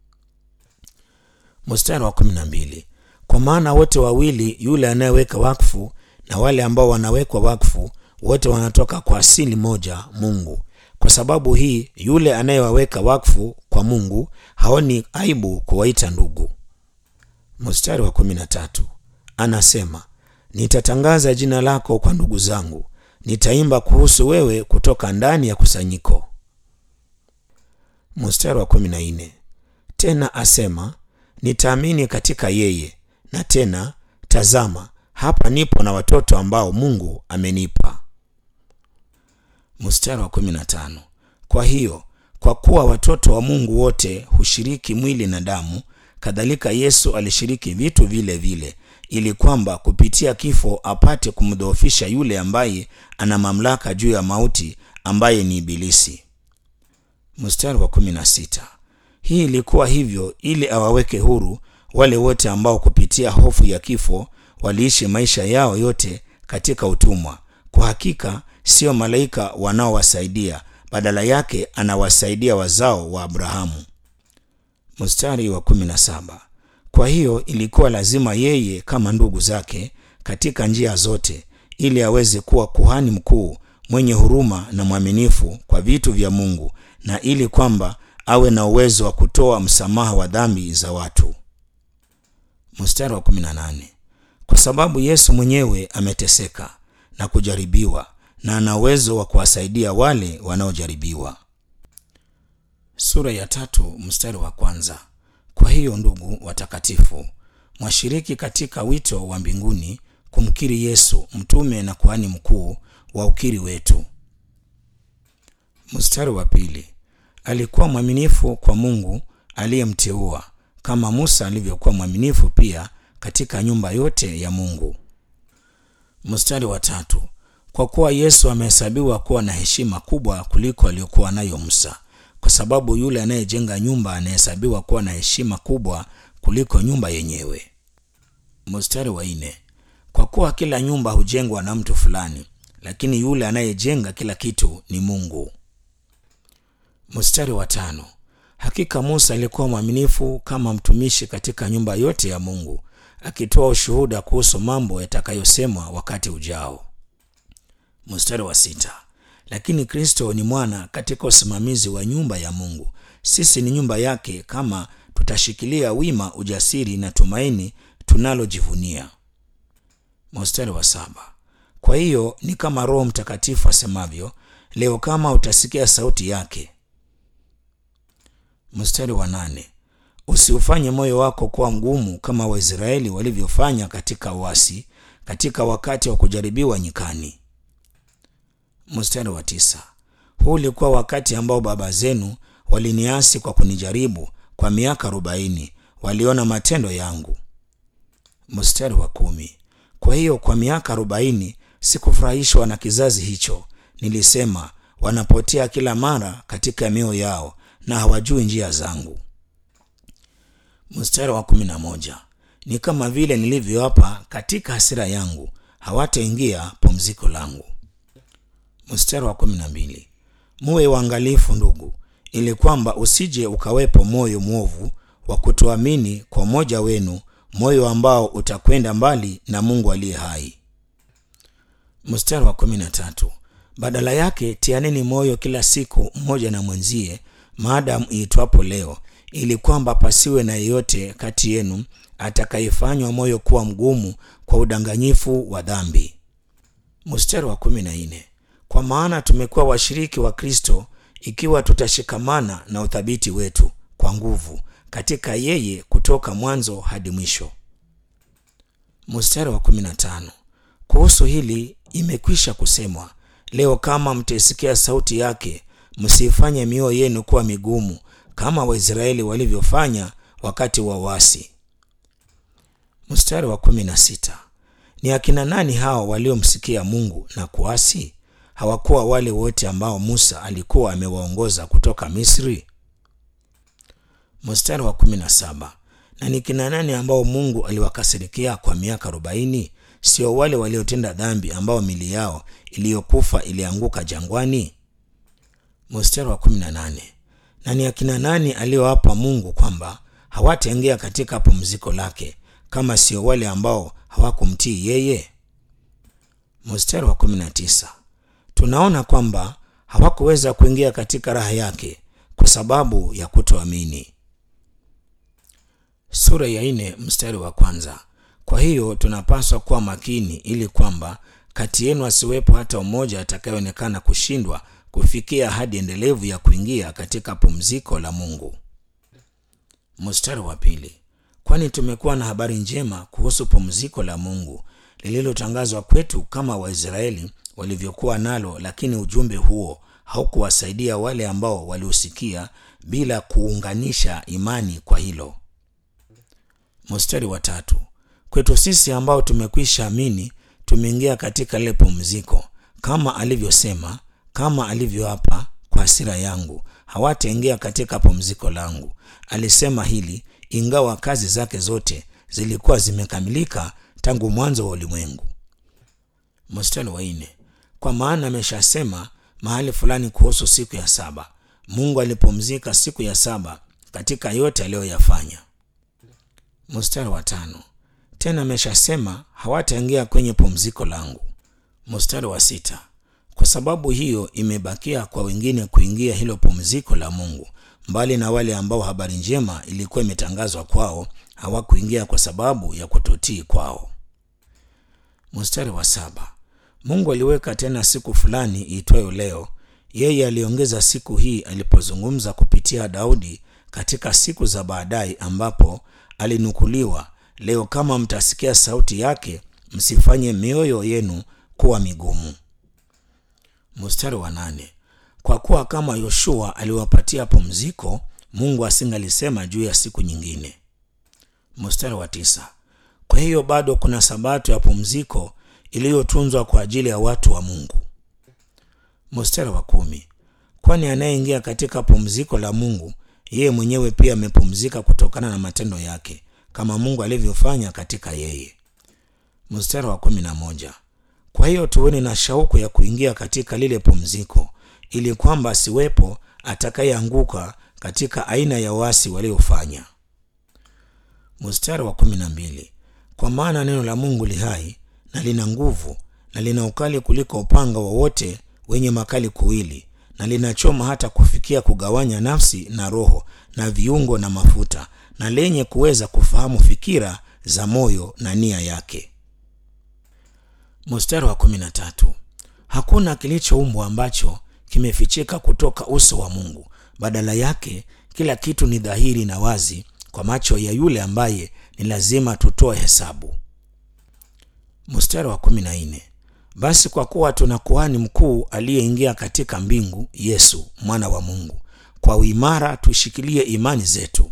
mstari wa kumi na mbili kwa maana wote wawili yule anayeweka wakfu na wale ambao wanawekwa wakfu wote wanatoka kwa asili moja mungu kwa sababu hii yule anayewaweka wakfu kwa mungu haoni aibu kuwaita ndugu mstari wa kumi na tatu anasema nitatangaza jina lako kwa ndugu zangu nitaimba kuhusu wewe kutoka ndani ya kusanyiko mstari wa kumi na nne tena asema nitaamini katika yeye na tena tazama hapa nipo na watoto ambao mungu amenipa mstari wa kumi na tano kwa hiyo kwa kuwa watoto wa mungu wote hushiriki mwili na damu kadhalika yesu alishiriki vitu vile vile ili kwamba kupitia kifo apate kumdhoofisha yule ambaye ana mamlaka juu ya mauti ambaye ni ibilisi mstari wa kumi na sita hii ilikuwa hivyo ili awaweke huru wale wote ambao kupitia hofu ya kifo waliishi maisha yao yote katika utumwa kwa hakika sio malaika wanaowasaidia badala yake anawasaidia wazao wa abrahamu mstari wa kumi na saba kwa hiyo ilikuwa lazima yeye kama ndugu zake katika njia zote ili aweze kuwa kuhani mkuu mwenye huruma na mwaminifu kwa vitu vya mungu na ili kwamba awe na uwezo wa kutoa msamaha wa dhambi za watu mstari wa 18 kwa sababu yesu mwenyewe ameteseka na kujaribiwa na ana uwezo wa kuwasaidia wale wanaojaribiwa sura ya tatu mstari wa kwanza kwa hiyo ndugu watakatifu mwashiriki katika wito wa mbinguni kumkiri yesu mtume na kuhani mkuu wa ukiri wetu mstari wa pili alikuwa mwaminifu kwa mungu aliyemteua kama musa alivyokuwa mwaminifu pia katika nyumba yote ya mungu mstari wa tatu kwa kuwa yesu amehesabiwa kuwa na heshima kubwa kuliko aliyokuwa nayo musa kwa sababu yule anayejenga nyumba anahesabiwa kuwa na heshima kubwa kuliko nyumba yenyewe mstari wa nne kwa kuwa kila nyumba hujengwa na mtu fulani lakini yule anayejenga kila kitu ni mungu mstari wa tano hakika musa alikuwa mwaminifu kama mtumishi katika nyumba yote ya mungu akitoa ushuhuda kuhusu mambo yatakayosemwa wakati ujao mstari wa sita lakini kristo ni mwana katika usimamizi wa nyumba ya mungu sisi ni nyumba yake kama tutashikilia wima ujasiri na tumaini tunalojivunia mstari wa saba kwa hiyo ni kama roho mtakatifu asemavyo leo kama utasikia sauti yake mstari wa nane usiufanye moyo wako kuwa mgumu kama waisraeli walivyofanya katika uasi katika wakati wa kujaribiwa nyikani mstari wa tisa huu ulikuwa wakati ambao baba zenu waliniasi kwa kunijaribu kwa miaka arobaini waliona matendo yangu mstari wa kumi kwa hiyo kwa miaka arobaini sikufurahishwa na kizazi hicho nilisema wanapotea kila mara katika mioyo yao na hawajui njia zangu mstari wa kumi na moja ni kama vile nilivyoapa katika hasira yangu hawataingia pumziko langu mstari wa kumi na mbili muwe waangalifu ndugu ili kwamba usije ukawepo moyo mwovu wa kutoamini kwa mmoja wenu moyo ambao utakwenda mbali na mungu aliye hai mstari wa kumi na tatu badala yake tianeni moyo kila siku mmoja na mwenzie maadamu iitwapo leo ili kwamba pasiwe na yeyote kati yenu atakayefanywa moyo kuwa mgumu kwa udanganyifu wa dhambi mstari wa kumi na nne kwa maana tumekuwa washiriki wa kristo ikiwa tutashikamana na uthabiti wetu kwa nguvu katika yeye kutoka mwanzo hadi mwisho mstari wa 15 kuhusu hili imekwisha kusemwa leo kama mtaisikia sauti yake msiifanye mioyo yenu kuwa migumu kama waisraeli walivyofanya wakati wa wasi mstari wa 16 ni akina nani hao waliomsikia mungu na kuasi hawakuwa wale wote ambao musa alikuwa amewaongoza kutoka misri mstari wa 17 na ni kina nani ambao mungu aliwakasirikia kwa miaka arobaini sio wale waliotenda dhambi ambao mili yao iliyokufa ilianguka jangwani mstari wa 18 na ni akina nani aliyowapa mungu kwamba hawataingia katika pumziko lake kama sio wale ambao hawakumtii yeye mstari wa 19 tunaona kwamba hawakuweza kuingia katika raha yake kwa sababu ya kutoamini sura ya nne mstari wa kwanza kwa hiyo tunapaswa kuwa makini ili kwamba kati yenu asiwepo hata mmoja atakayeonekana kushindwa kufikia hadi endelevu ya kuingia katika pumziko la mungu mstari wa pili kwani tumekuwa na habari njema kuhusu pumziko la mungu lililotangazwa kwetu kama waisraeli walivyokuwa nalo lakini ujumbe huo haukuwasaidia wale ambao waliusikia bila kuunganisha imani kwa hilo mstari wa tatu kwetu sisi ambao tumekwisha amini tumeingia katika lile pumziko kama alivyosema kama alivyoapa kwa hasira yangu hawataingia katika pumziko langu alisema hili ingawa kazi zake zote zilikuwa zimekamilika tangu mwanzo wa ulimwengu mstari wa nne kwa maana ameshasema mahali fulani kuhusu siku ya saba mungu alipumzika siku ya saba katika yote aliyoyafanya mstari wa tano tena ameshasema hawataingia kwenye pumziko langu mstari wa sita kwa sababu hiyo imebakia kwa wengine kuingia hilo pumziko la mungu mbali na wale ambao habari njema ilikuwa imetangazwa kwao hawakuingia kwa sababu ya kutotii kwao mstari wa saba mungu aliweka tena siku fulani iitwayo leo yeye aliongeza siku hii alipozungumza kupitia daudi katika siku za baadaye ambapo alinukuliwa leo kama mtasikia sauti yake msifanye mioyo yenu kuwa migumu mstari wa nane kwa kuwa kama yoshua aliwapatia pumziko mungu asingalisema juu ya siku nyingine mstari wa tisa kwa hiyo bado kuna sabato ya pumziko iliyotunzwa kwa ajili ya watu wa mungu mstari wa kumi kwani anayeingia katika pumziko la mungu yeye mwenyewe pia amepumzika kutokana na matendo yake kama mungu alivyofanya katika yeye mstari wa kumi na moja kwa hiyo tuweni na shauku ya kuingia katika lile pumziko ili kwamba asiwepo atakayeanguka katika aina ya wasi waliofanya mstari wa kumi na mbili kwa maana neno la mungu li hai na lina nguvu na lina ukali kuliko upanga wowote wenye makali kuwili na linachoma hata kufikia kugawanya nafsi na roho na viungo na mafuta na lenye kuweza kufahamu fikira za moyo na nia yake mstari wa kumi na tatu hakuna kilichoumbwa ambacho kimefichika kutoka uso wa mungu badala yake kila kitu ni dhahiri na wazi kwa macho ya yule ambaye ni lazima tutoe hesabu mstari wa kumi na nne basi kwa kuwa tuna kuhani mkuu aliyeingia katika mbingu yesu mwana wa mungu kwa uimara tuishikilie imani zetu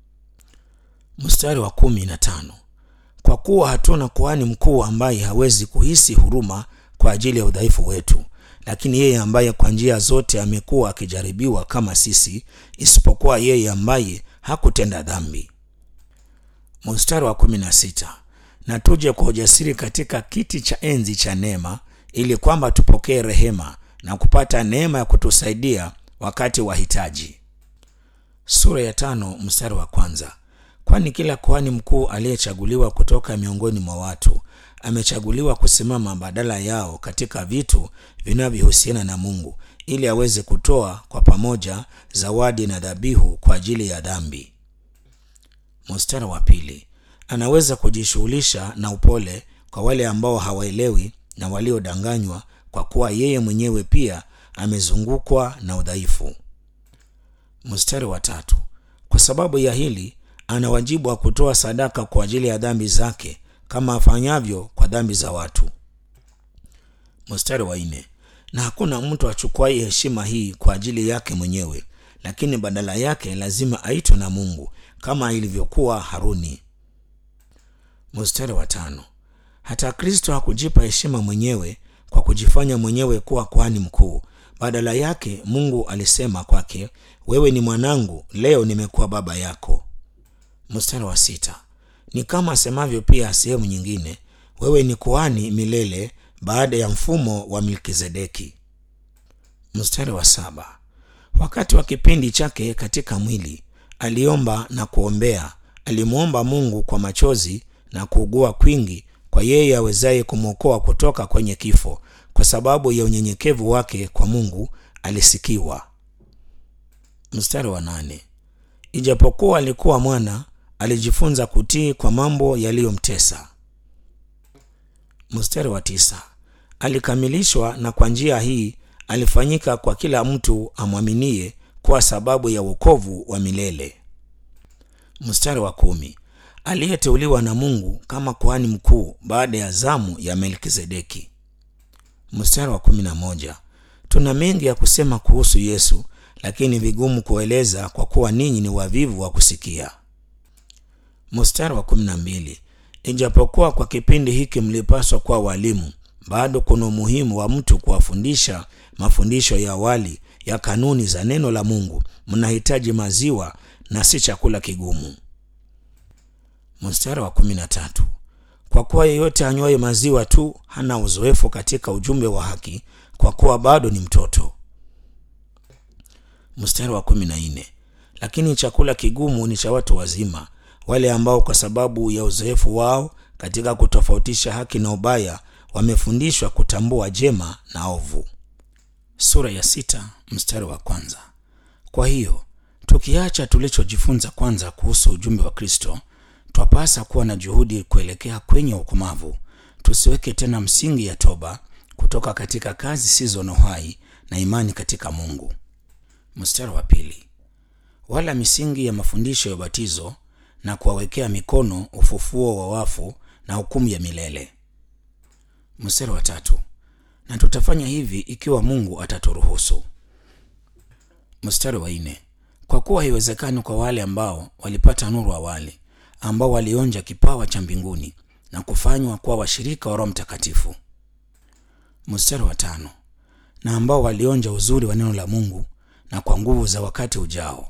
mstari wa kumi na tano kwa kuwa hatuna kuhani mkuu ambaye hawezi kuhisi huruma kwa ajili ya udhaifu wetu lakini yeye ambaye kwa njia zote amekuwa akijaribiwa kama sisi isipokuwa yeye ambaye hakutenda dhambi mstari wa kumi na sita na tuje kwa ujasiri katika kiti cha enzi cha neema ili kwamba tupokee rehema na kupata neema ya kutusaidia wakati wa hitaji sura ya tano mstari wa kwanza kwani kila kuhani mkuu aliyechaguliwa kutoka miongoni mwa watu amechaguliwa kusimama badala yao katika vitu vinavyohusiana na mungu ili aweze kutoa kwa pamoja zawadi na dhabihu kwa ajili ya dhambi mstari wa pili anaweza kujishughulisha na upole kwa wale ambao hawaelewi na waliodanganywa kwa kuwa yeye mwenyewe pia amezungukwa na udhaifu. Mstari wa tatu. Kwa sababu ya hili ana wajibu wa kutoa sadaka kwa ajili ya dhambi zake kama afanyavyo kwa dhambi za watu. Mstari wa nne. Na hakuna mtu achukuaye heshima hii kwa ajili yake mwenyewe, lakini badala yake lazima aitwe na Mungu kama ilivyokuwa Haruni. Mstari wa tano. Hata Kristo hakujipa heshima mwenyewe kwa kujifanya mwenyewe kuwa kuhani mkuu. Badala yake Mungu alisema kwake, wewe ni mwanangu, leo nimekuwa baba yako. Mstari wa sita. Ni kama asemavyo pia sehemu nyingine, wewe ni kuhani milele baada ya mfumo wa Melkizedeki. Mstari wa saba. Wakati wa kipindi chake katika mwili aliomba na kuombea, alimwomba Mungu kwa machozi na kuugua kwingi kwa yeye awezaye kumwokoa kutoka kwenye kifo. Kwa sababu ya unyenyekevu wake kwa Mungu alisikiwa. Mstari wa nane. Ijapokuwa alikuwa mwana, alijifunza kutii kwa mambo yaliyomtesa. Mstari wa tisa. Alikamilishwa na kwa njia hii alifanyika kwa kila mtu amwaminie kwa sababu ya wokovu wa milele. Mstari wa kumi. Aliyeteuliwa na Mungu kama kuhani mkuu baada ya zamu ya Melkizedeki. Mstari wa kumi na moja. Tuna mengi ya kusema kuhusu Yesu, lakini vigumu kueleza kwa kuwa ninyi ni wavivu wa kusikia. Mstari wa kumi na mbili. Ijapokuwa kwa kipindi hiki mlipaswa kuwa walimu, bado kuna umuhimu wa mtu kuwafundisha mafundisho ya awali ya kanuni za neno la Mungu. Mnahitaji maziwa na si chakula kigumu. Mstari wa kumi na tatu. Kwa kuwa yeyote anywaye maziwa tu hana uzoefu katika ujumbe wa haki, kwa kuwa bado ni mtoto. Mstari wa kumi na nne. Lakini chakula kigumu ni cha watu wazima, wale ambao kwa sababu ya uzoefu wao katika kutofautisha haki na ubaya wamefundishwa kutambua jema na ovu. Sura ya sita mstari wa kwanza. Kwa hiyo tukiacha tulichojifunza kwanza kuhusu ujumbe wa Kristo, twapasa kuwa na juhudi kuelekea kwenye ukomavu. Tusiweke tena msingi ya toba kutoka katika kazi zisizo na uhai na imani katika Mungu. Mstari wa pili. Wala misingi ya mafundisho ya ubatizo na kuwawekea mikono, ufufuo wa wafu na hukumu ya milele. Mstari wa tatu. Na tutafanya hivi ikiwa Mungu ataturuhusu. Mstari wa nne. Kwa kuwa haiwezekani kwa wale ambao walipata nuru awali, ambao walionja kipawa cha mbinguni na kufanywa kuwa washirika wa Roho Mtakatifu. Mstari wa tano. Na ambao walionja uzuri wa neno la Mungu na kwa nguvu za wakati ujao.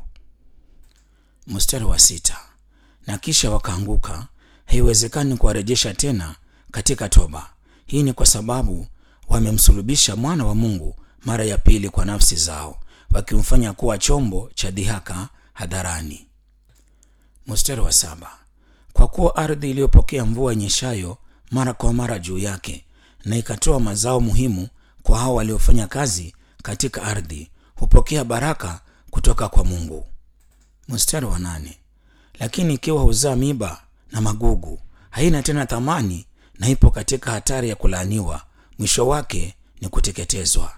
Mstari wa sita. Na kisha wakaanguka, haiwezekani kuwarejesha tena katika toba. Hii ni kwa sababu wamemsulubisha mwana wa Mungu mara ya pili kwa nafsi zao, wakimfanya kuwa chombo cha dhihaka hadharani. Mstari wa saba. Kwa kuwa ardhi iliyopokea mvua inyeshayo mara kwa mara juu yake na ikatoa mazao muhimu kwa hao waliofanya kazi katika ardhi hupokea baraka kutoka kwa Mungu. Mstari wa nane. Lakini ikiwa huzaa miba na magugu, haina tena thamani na ipo katika hatari ya kulaaniwa, mwisho wake ni kuteketezwa.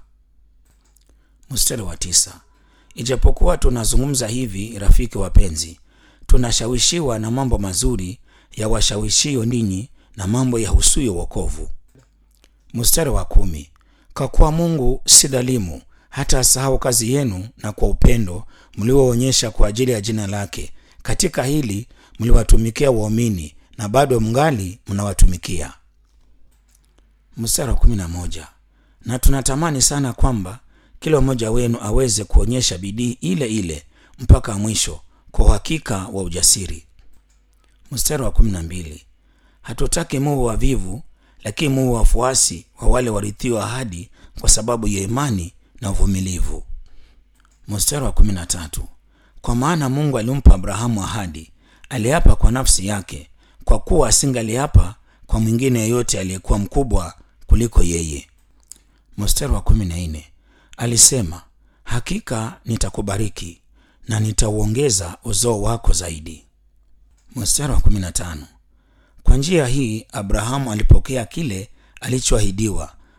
Mstari wa tisa. Ijapokuwa tunazungumza hivi, rafiki wapenzi, tunashawishiwa na mambo mazuri ya washawishio ninyi na mambo ya husuyo wokovu. Mstari wa kumi. Kwa kuwa Mungu si dhalimu hata asahau kazi yenu na kwa upendo mlioonyesha kwa ajili ya jina lake. Katika hili mliwatumikia waumini na bado mngali mnawatumikia. Mstari wa kumi na moja. Na tunatamani sana kwamba kila mmoja wenu aweze kuonyesha bidii ile ile mpaka mwisho kwa uhakika wa ujasiri. Mstari wa kumi na mbili. Hatutaki muwe wavivu, lakini muwe wafuasi wa wale warithiwa ahadi kwa sababu ya imani na uvumilivu. Mstari wa kumi na tatu. Kwa maana Mungu alimpa Abrahamu ahadi, aliapa kwa nafsi yake, kwa kuwa asingaliapa kwa mwingine yeyote aliyekuwa mkubwa kuliko yeye. Mstari wa kumi na nne. Alisema, hakika nitakubariki na nitauongeza uzao wako zaidi. Mstari wa kumi na tano. Kwa njia hii Abrahamu alipokea kile alichoahidiwa,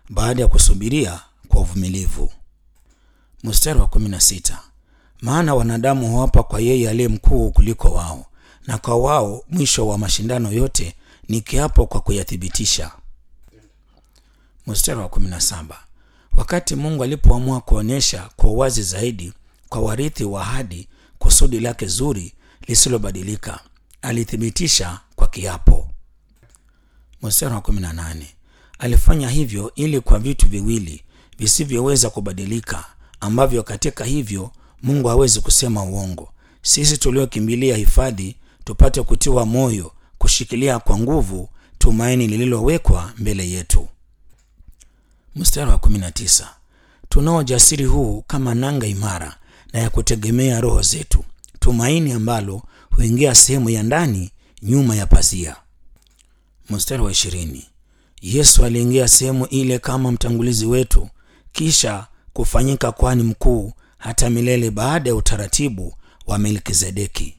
baada ya kusubiria kwa uvumilivu. Mstari wa kumi na sita maana wanadamu huapa kwa yeye aliye mkuu kuliko wao, na kwa wao mwisho wa mashindano yote ni kiapo kwa kuyathibitisha. Mstari wa kumi na saba wakati Mungu alipoamua kuonyesha kwa uwazi zaidi kwa warithi wa ahadi kusudi lake zuri lisilobadilika, alithibitisha kwa kiapo. Mstari wa kumi na nane alifanya hivyo ili kwa vitu viwili visivyoweza kubadilika, ambavyo katika hivyo Mungu hawezi kusema uongo, sisi tuliokimbilia hifadhi tupate kutiwa moyo, kushikilia kwa nguvu tumaini lililowekwa mbele yetu. Mstari wa 19 tunao ujasiri huu kama nanga imara na ya kutegemea roho zetu, tumaini ambalo huingia sehemu ya ndani nyuma ya pazia. Mstari wa ishirini Yesu aliingia sehemu ile kama mtangulizi wetu, kisha kufanyika kwani mkuu hata milele baada ya utaratibu wa Melkizedeki.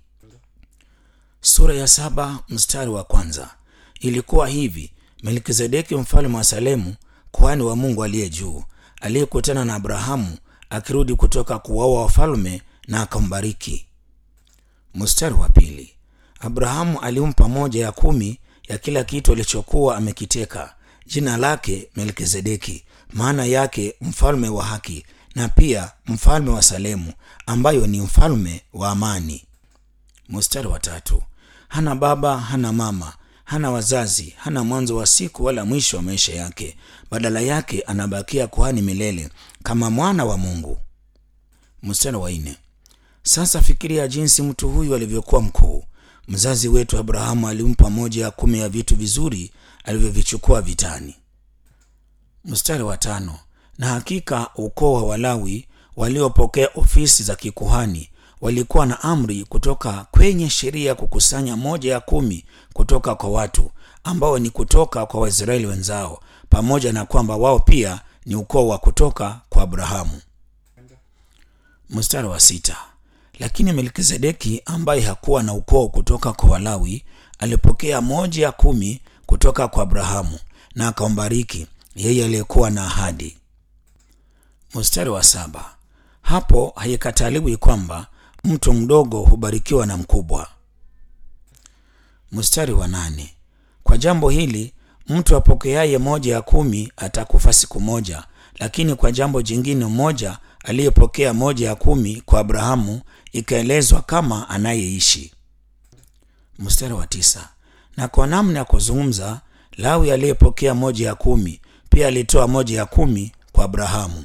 Sura ya saba mstari wa kwanza ilikuwa hivi: Melkizedeki mfalme wa Salemu, kuhani wa Mungu aliye juu, aliyekutana na Abrahamu akirudi kutoka kuwaua wafalme na akambariki. Mstari wa pili Abrahamu alimpa moja ya kumi ya kila kitu alichokuwa amekiteka, jina lake Melkizedeki, maana yake mfalme wa haki, na pia mfalme wa Salemu, ambayo ni mfalme wa amani. Mstari wa tatu hana baba, hana mama, hana wazazi, hana mwanzo wa siku wala mwisho wa maisha yake. Badala yake anabakia kuhani milele kama mwana wa Mungu. Mstari wa nne sasa fikiria jinsi mtu huyu alivyokuwa mkuu. Mzazi wetu Abrahamu alimpa moja ya kumi ya vitu vizuri alivyovichukua vitani. Mstari wa tano na hakika ukoo wa Walawi waliopokea ofisi za kikuhani walikuwa na amri kutoka kwenye sheria kukusanya moja ya kumi kutoka kwa watu ambao ni kutoka kwa Waisraeli wenzao, pamoja na kwamba wao pia ni ukoo wa kutoka kwa Abrahamu. Mstari wa sita lakini Melkizedeki ambaye hakuwa na ukoo kutoka kwa Walawi alipokea moja ya kumi kutoka kwa Abrahamu na akambariki yeye aliyekuwa na ahadi. Mstari wa saba hapo haikataliwi kwamba mtu mdogo hubarikiwa na mkubwa. Mstari wa nane kwa jambo hili mtu apokeaye moja ya kumi atakufa siku moja, lakini kwa jambo jingine mmoja aliyepokea moja ya kumi kwa Abrahamu ikaelezwa kama anayeishi. Mstari wa tisa na kwa namna ya kuzungumza, Lawi aliyepokea moja ya kumi pia alitoa moja ya kumi kwa Abrahamu.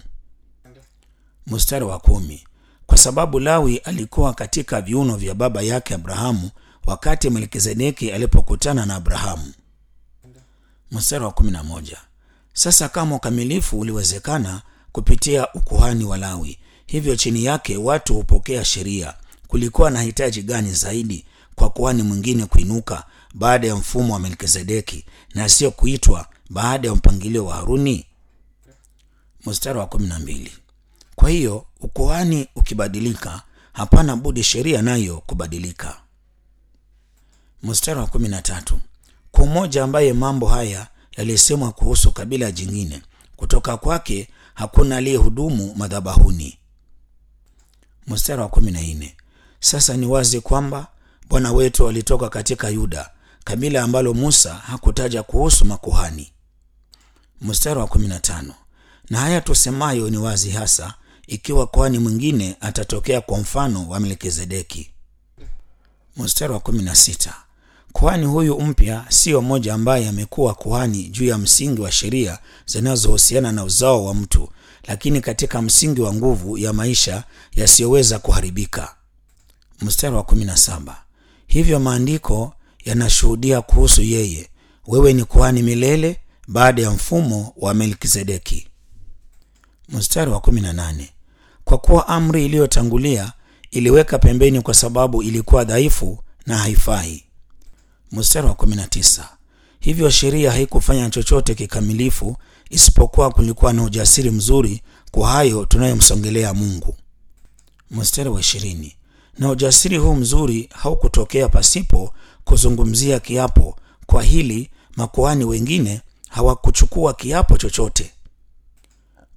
Mstari wa kumi kwa sababu Lawi alikuwa katika viuno vya baba yake Abrahamu wakati Melkizedeki alipokutana na Abrahamu. Mstari wa kumi na moja sasa kama ukamilifu uliwezekana kupitia ukuhani wa Lawi, hivyo chini yake watu hupokea sheria, kulikuwa na hitaji gani zaidi kwa kuhani mwingine kuinuka baada ya mfumo wa Melkizedeki na sio kuitwa baada ya mpangilio wa Haruni? Mstari wa kumi na mbili kwa hiyo ukuhani ukibadilika, hapana budi sheria nayo kubadilika. Mstari wa kumi na tatu kwa mmoja ambaye mambo haya yalisemwa kuhusu kabila jingine, kutoka kwake hakuna aliyehudumu madhabahuni. Mstari wa kumi na nne sasa ni wazi kwamba Bwana wetu alitoka katika Yuda, kabila ambalo Musa hakutaja kuhusu makuhani. Mstari wa kumi na tano na haya tusemayo ni wazi hasa ikiwa kuhani mwingine atatokea kwa mfano wa Melkizedeki. Mstari wa kumi na sita kuhani huyu mpya siyo mmoja ambaye amekuwa kuhani juu ya msingi wa sheria zinazohusiana na uzao wa mtu, lakini katika msingi wa nguvu ya maisha yasiyoweza kuharibika. Mstari wa kumi na saba hivyo maandiko yanashuhudia kuhusu yeye, wewe ni kuhani milele baada ya mfumo wa Melkizedeki. Mstari wa kumi na nane kwa kuwa amri iliyotangulia iliweka pembeni kwa sababu ilikuwa dhaifu na haifai. Mstari wa 19 hivyo sheria haikufanya chochote kikamilifu, isipokuwa kulikuwa na ujasiri mzuri kwa hayo tunayomsongelea Mungu. Mstari wa ishirini na ujasiri huu mzuri haukutokea pasipo kuzungumzia kiapo. Kwa hili makuhani wengine hawakuchukua kiapo chochote.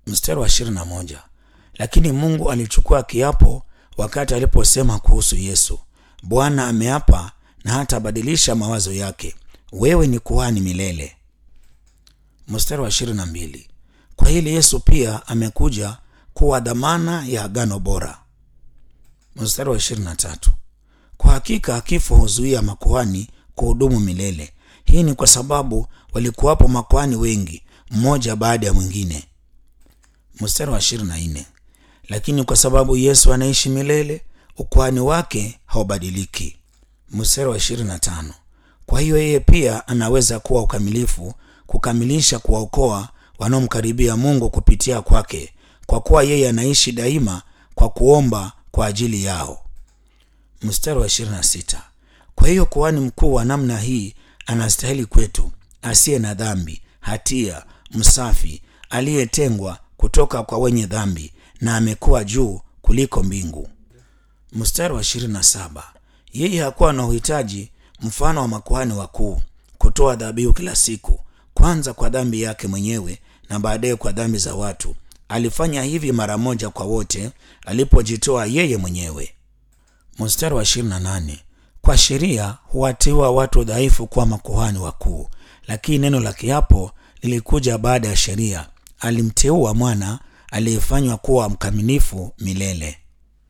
Mstari wa ishirini na moja. Lakini Mungu alichukua kiapo wakati aliposema kuhusu Yesu, Bwana ameapa na hatabadilisha mawazo yake, wewe ni kuhani milele. Mstari wa ishirini na mbili. Kwa hili Yesu pia amekuja kuwa dhamana ya agano bora. Mstari wa ishirini na tatu. Kwa hakika kifo huzuia makuhani kuhudumu milele. Hii ni kwa sababu walikuwapo makuhani wengi, mmoja baada ya mwingine. Mstari wa ishirini na nne. Lakini kwa sababu Yesu anaishi milele, ukuhani wake haubadiliki. Mstari wa ishirini na tano. Kwa hiyo yeye pia anaweza kuwa ukamilifu, kukamilisha kuwaokoa wanaomkaribia Mungu kupitia kwake, kwa kuwa yeye anaishi daima kwa kuomba kwa ajili yao. Mstari wa 26. Kwa hiyo kuhani mkuu wa namna hii anastahili kwetu, asiye na dhambi, hatia, msafi, aliyetengwa kutoka kwa wenye dhambi, na amekuwa juu kuliko mbingu. Mstari wa 27. Yeye hakuwa na uhitaji mfano wa makuhani wakuu kutoa dhabihu kila siku, kwanza kwa dhambi yake mwenyewe na baadaye kwa dhambi za watu. Alifanya hivi mara moja kwa wote alipojitoa yeye mwenyewe. Mstari wa 28. Kwa sheria huwateua watu dhaifu kuwa makuhani wakuu, lakini neno la kiapo lilikuja baada ya sheria. Alimteua mwana aliyefanywa kuwa mkamilifu milele.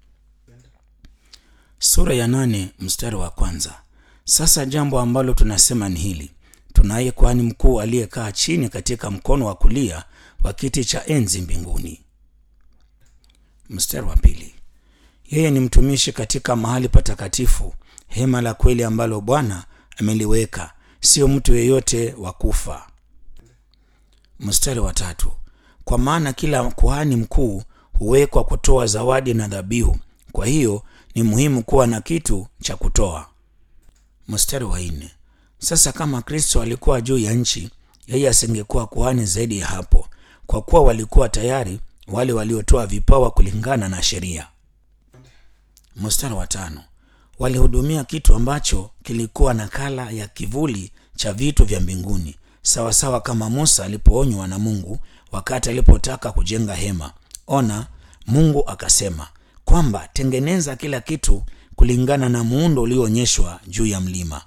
Sura ya nane mstari wa kwanza. Sasa jambo ambalo tunasema ni hili: tunaye kuhani mkuu aliyekaa chini katika mkono wa kulia wa kiti cha enzi mbinguni. Mstari wa pili. Yeye ni mtumishi katika mahali patakatifu, hema la kweli ambalo Bwana ameliweka, sio mtu yeyote wa kufa. Mstari wa tatu. Kwa maana kila kuhani mkuu huwekwa kutoa zawadi na dhabihu, kwa hiyo ni muhimu kuwa na kitu cha kutoa. Mstari wa nne. Sasa kama Kristo alikuwa juu ya nchi, yeye asingekuwa kuhani zaidi ya hapo, kwa kuwa walikuwa tayari wale waliotoa vipawa kulingana na sheria. Mstari wa tano. Walihudumia kitu ambacho kilikuwa nakala ya kivuli cha vitu vya mbinguni, sawasawa kama Musa alipoonywa na Mungu wakati alipotaka kujenga hema. Ona, Mungu akasema kwamba tengeneza kila kitu kulingana na muundo ulioonyeshwa juu ya mlima.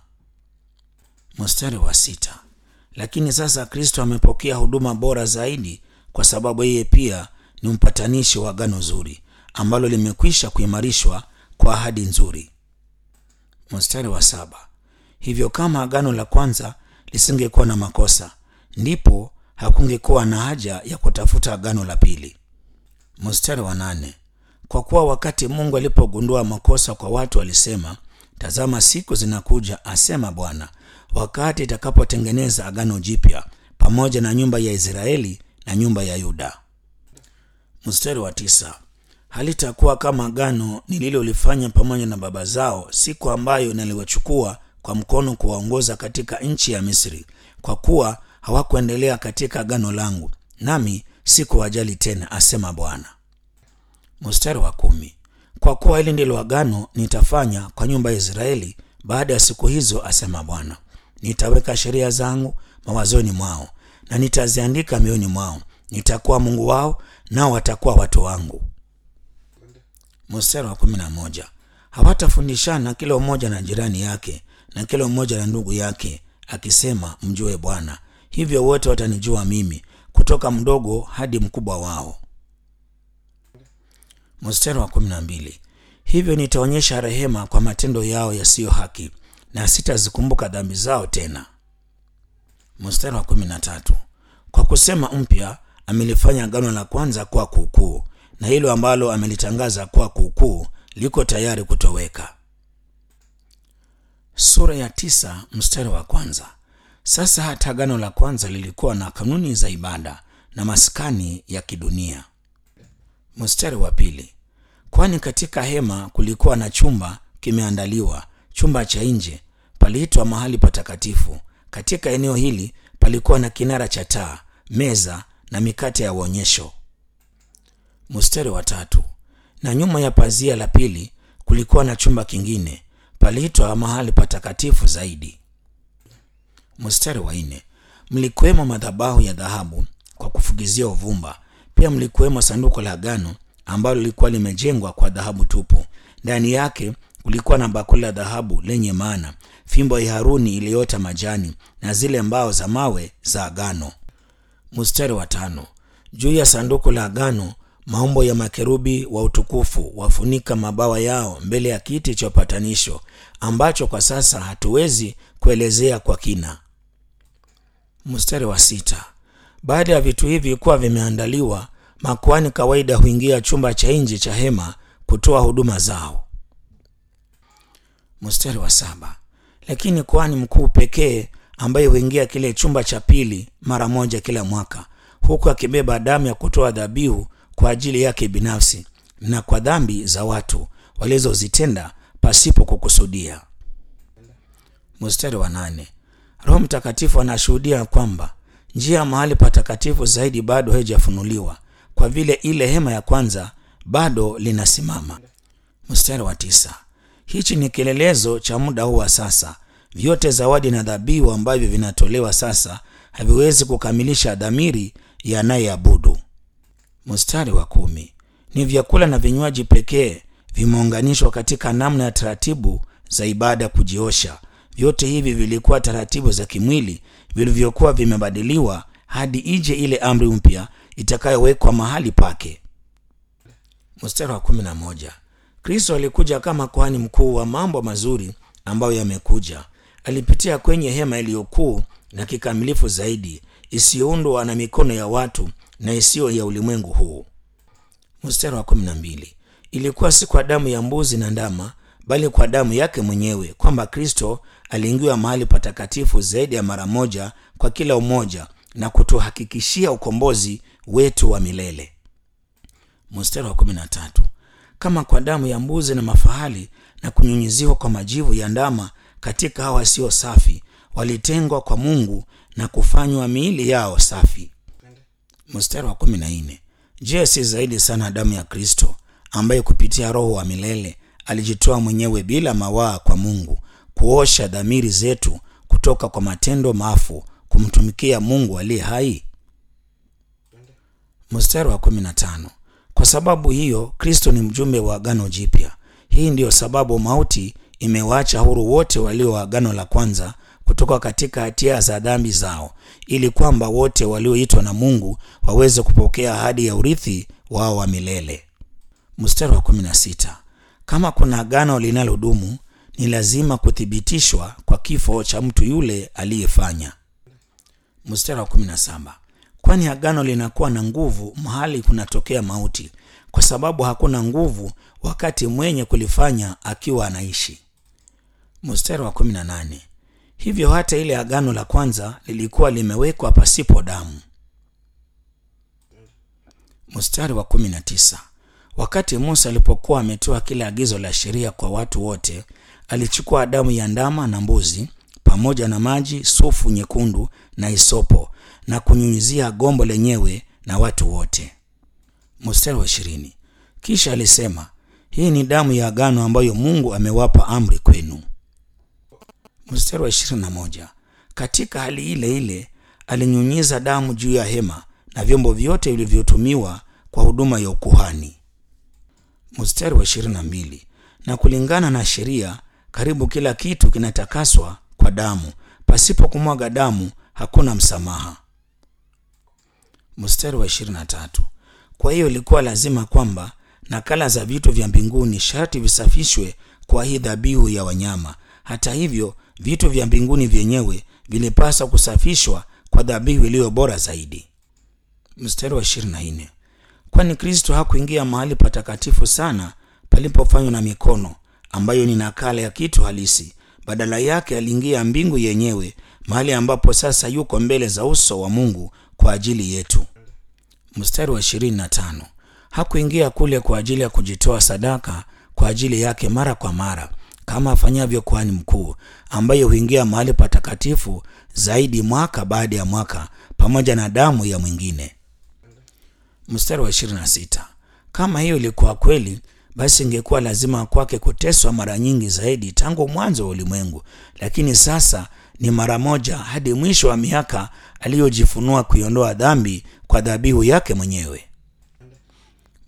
Mstari wa sita. Lakini sasa Kristo amepokea huduma bora zaidi, kwa sababu yeye pia ni mpatanishi wa agano zuri ambalo limekwisha kuimarishwa kwa ahadi nzuri. Mstari wa saba. Hivyo kama agano la kwanza lisingekuwa na makosa, ndipo hakungekuwa na haja ya kutafuta agano la pili. Mstari wa nane. Kwa kuwa wakati Mungu alipogundua makosa kwa watu alisema, tazama, siku zinakuja, asema Bwana, wakati itakapotengeneza agano jipya pamoja na nyumba ya Israeli na nyumba ya Yuda. Mstari wa tisa. Halitakuwa kama agano nililolifanya pamoja na baba zao siku ambayo naliwachukua kwa mkono kuwaongoza katika nchi ya Misri, kwa kuwa hawakuendelea katika agano langu, nami sikuwajali tena, asema Bwana. Mstari wa kumi. Kwa kuwa hili ndilo agano nitafanya kwa nyumba ya Israeli baada ya siku hizo, asema Bwana. Nitaweka sheria zangu mawazoni mwao na nitaziandika mioyoni mwao. Nitakuwa Mungu wao, nao watakuwa watu wangu. Mstari wa kumi na moja. Hawatafundishana kila mmoja na jirani yake na kila mmoja na ndugu yake, akisema, mjue Bwana. Hivyo wote watanijua mimi, kutoka mdogo hadi mkubwa wao. Mstari wa kumi na mbili. Hivyo nitaonyesha rehema kwa matendo yao yasiyo haki, na sitazikumbuka dhambi zao tena. Mstari wa kumi na tatu. Kwa kusema mpya amelifanya agano la kwanza kuwa kuukuu, na hilo ambalo amelitangaza kuwa kuukuu liko tayari kutoweka. Sura ya tisa mstari wa kwanza. Sasa hata agano la kwanza lilikuwa na kanuni za ibada na maskani ya kidunia. Mstari wa pili. Kwani katika hema kulikuwa na chumba kimeandaliwa, chumba cha nje paliitwa mahali patakatifu. Katika eneo hili palikuwa na kinara cha taa, meza na mikate ya uonyesho. Mstari wa tatu. Na nyuma ya pazia la pili kulikuwa na chumba kingine, paliitwa mahali patakatifu zaidi. Mstari wa nne. Mlikuwemo madhabahu ya dhahabu kwa kufukizia uvumba, pia mlikuwemo sanduku la agano ambalo lilikuwa limejengwa kwa dhahabu tupu ndani yake kulikuwa na bakuli la dhahabu lenye maana fimbo ya haruni iliyoota majani na zile mbao za mawe za agano mstari wa tano juu ya sanduku la agano maumbo ya makerubi wa utukufu wafunika mabawa yao mbele ya kiti cha upatanisho ambacho kwa sasa hatuwezi kuelezea kwa kina mstari wa sita baada ya vitu hivi kuwa vimeandaliwa makuani kawaida huingia chumba cha nje cha hema kutoa huduma zao mstari wa saba lakini kuhani mkuu pekee ambaye huingia kile chumba cha pili mara moja kila mwaka huku akibeba damu ya kutoa dhabihu kwa ajili yake binafsi na kwa dhambi za watu walizozitenda pasipo kukusudia mstari wa nane roho mtakatifu anashuhudia kwamba njia ya mahali patakatifu zaidi bado haijafunuliwa kwa vile ile hema ya kwanza bado linasimama mstari wa tisa hichi ni kielelezo cha muda huu wa sasa vyote zawadi na dhabihu ambavyo vinatolewa sasa haviwezi kukamilisha dhamiri yanayeabudu mstari wa kumi ni vyakula na vinywaji pekee vimeunganishwa katika namna ya taratibu za ibada kujiosha vyote hivi vilikuwa taratibu za kimwili vilivyokuwa vimebadiliwa hadi ije ile amri mpya itakayowekwa mahali pake mstari wa kumi na moja kristo alikuja kama kuhani mkuu wa mambo mazuri ambayo yamekuja alipitia kwenye hema iliyokuu na kikamilifu zaidi isiyoundwa na mikono ya watu na isiyo ya ulimwengu huu mstari wa kumi na mbili ilikuwa si kwa damu ya mbuzi na ndama bali kwa damu yake mwenyewe kwamba kristo aliingiwa mahali patakatifu zaidi ya mara moja kwa kila umoja na kutuhakikishia ukombozi wetu wa milele mstari wa kumi na tatu kama kwa damu ya mbuzi na mafahali na kunyunyiziwa kwa majivu ya ndama katika hawa sio safi walitengwa kwa mungu na kufanywa miili yao safi mstari wa kumi na nne je si zaidi sana damu ya kristo ambaye kupitia roho wa milele alijitoa mwenyewe bila mawaa kwa mungu kuosha dhamiri zetu kutoka kwa matendo mafu kumtumikia mungu aliye hai mstari wa kumi na tano kwa sababu hiyo kristo ni mjumbe wa agano jipya hii ndiyo sababu mauti imewaacha huru wote walio wa agano la kwanza kutoka katika hatia za dhambi zao ili kwamba wote walioitwa na mungu waweze kupokea ahadi ya urithi wao wa milele mstari wa kumi na sita kama kuna agano linalodumu ni lazima kuthibitishwa kwa kifo cha mtu yule aliyefanya mstari wa kumi na saba kwani agano linakuwa na nguvu mahali kunatokea mauti kwa sababu hakuna nguvu wakati mwenye kulifanya akiwa anaishi mstari wa kumi na nane hivyo hata ile agano la kwanza lilikuwa limewekwa pasipo damu mstari wa kumi na tisa wakati musa alipokuwa ametoa kile agizo la sheria kwa watu wote alichukua damu ya ndama na mbuzi pamoja na maji sufu nyekundu na isopo na kunyunyizia gombo lenyewe na watu wote mstari wa ishirini kisha alisema hii ni damu ya agano ambayo mungu amewapa amri kwenu mstari wa ishirini na moja katika hali ile ile alinyunyiza damu juu ya hema na vyombo vyote vilivyotumiwa kwa huduma ya ukuhani mstari wa ishirini na mbili na kulingana na sheria karibu kila kitu kinatakaswa kwa damu pasipo kumwaga damu hakuna msamaha mstari wa ishirini na tatu kwa hiyo ilikuwa lazima kwamba nakala za vitu vya mbinguni sharti visafishwe kwa hii dhabihu ya wanyama hata hivyo vitu vya mbinguni vyenyewe vilipaswa kusafishwa kwa dhabihu iliyo bora zaidi mstari wa ishirini na nne kwani kristo hakuingia mahali patakatifu sana palipofanywa na mikono ambayo ni nakala ya kitu halisi badala yake aliingia mbingu yenyewe mahali ambapo sasa yuko mbele za uso wa mungu kwa ajili yetu mstari wa ishirini na tano hakuingia kule kwa ajili ya kujitoa sadaka kwa ajili yake mara kwa mara kama afanyavyo kuhani mkuu ambaye huingia mahali patakatifu zaidi mwaka baada ya mwaka pamoja na damu ya mwingine mstari wa 26 kama hiyo ilikuwa kweli basi ingekuwa lazima kwake kuteswa mara nyingi zaidi tangu mwanzo wa ulimwengu lakini sasa ni mara moja hadi mwisho wa miaka aliyojifunua kuiondoa dhambi kwa dhabihu yake mwenyewe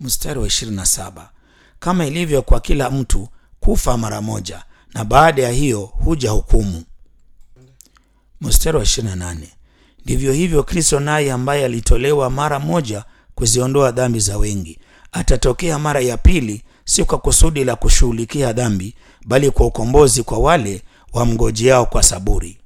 mstari wa 27 kama ilivyo kwa kila mtu kufa mara moja na baada ya hiyo huja hukumu mstari wa 28 ndivyo hivyo kristo naye ambaye alitolewa mara moja kuziondoa dhambi za wengi atatokea mara ya pili si kwa kusudi la kushughulikia dhambi bali kwa ukombozi kwa wale wamngojeao kwa saburi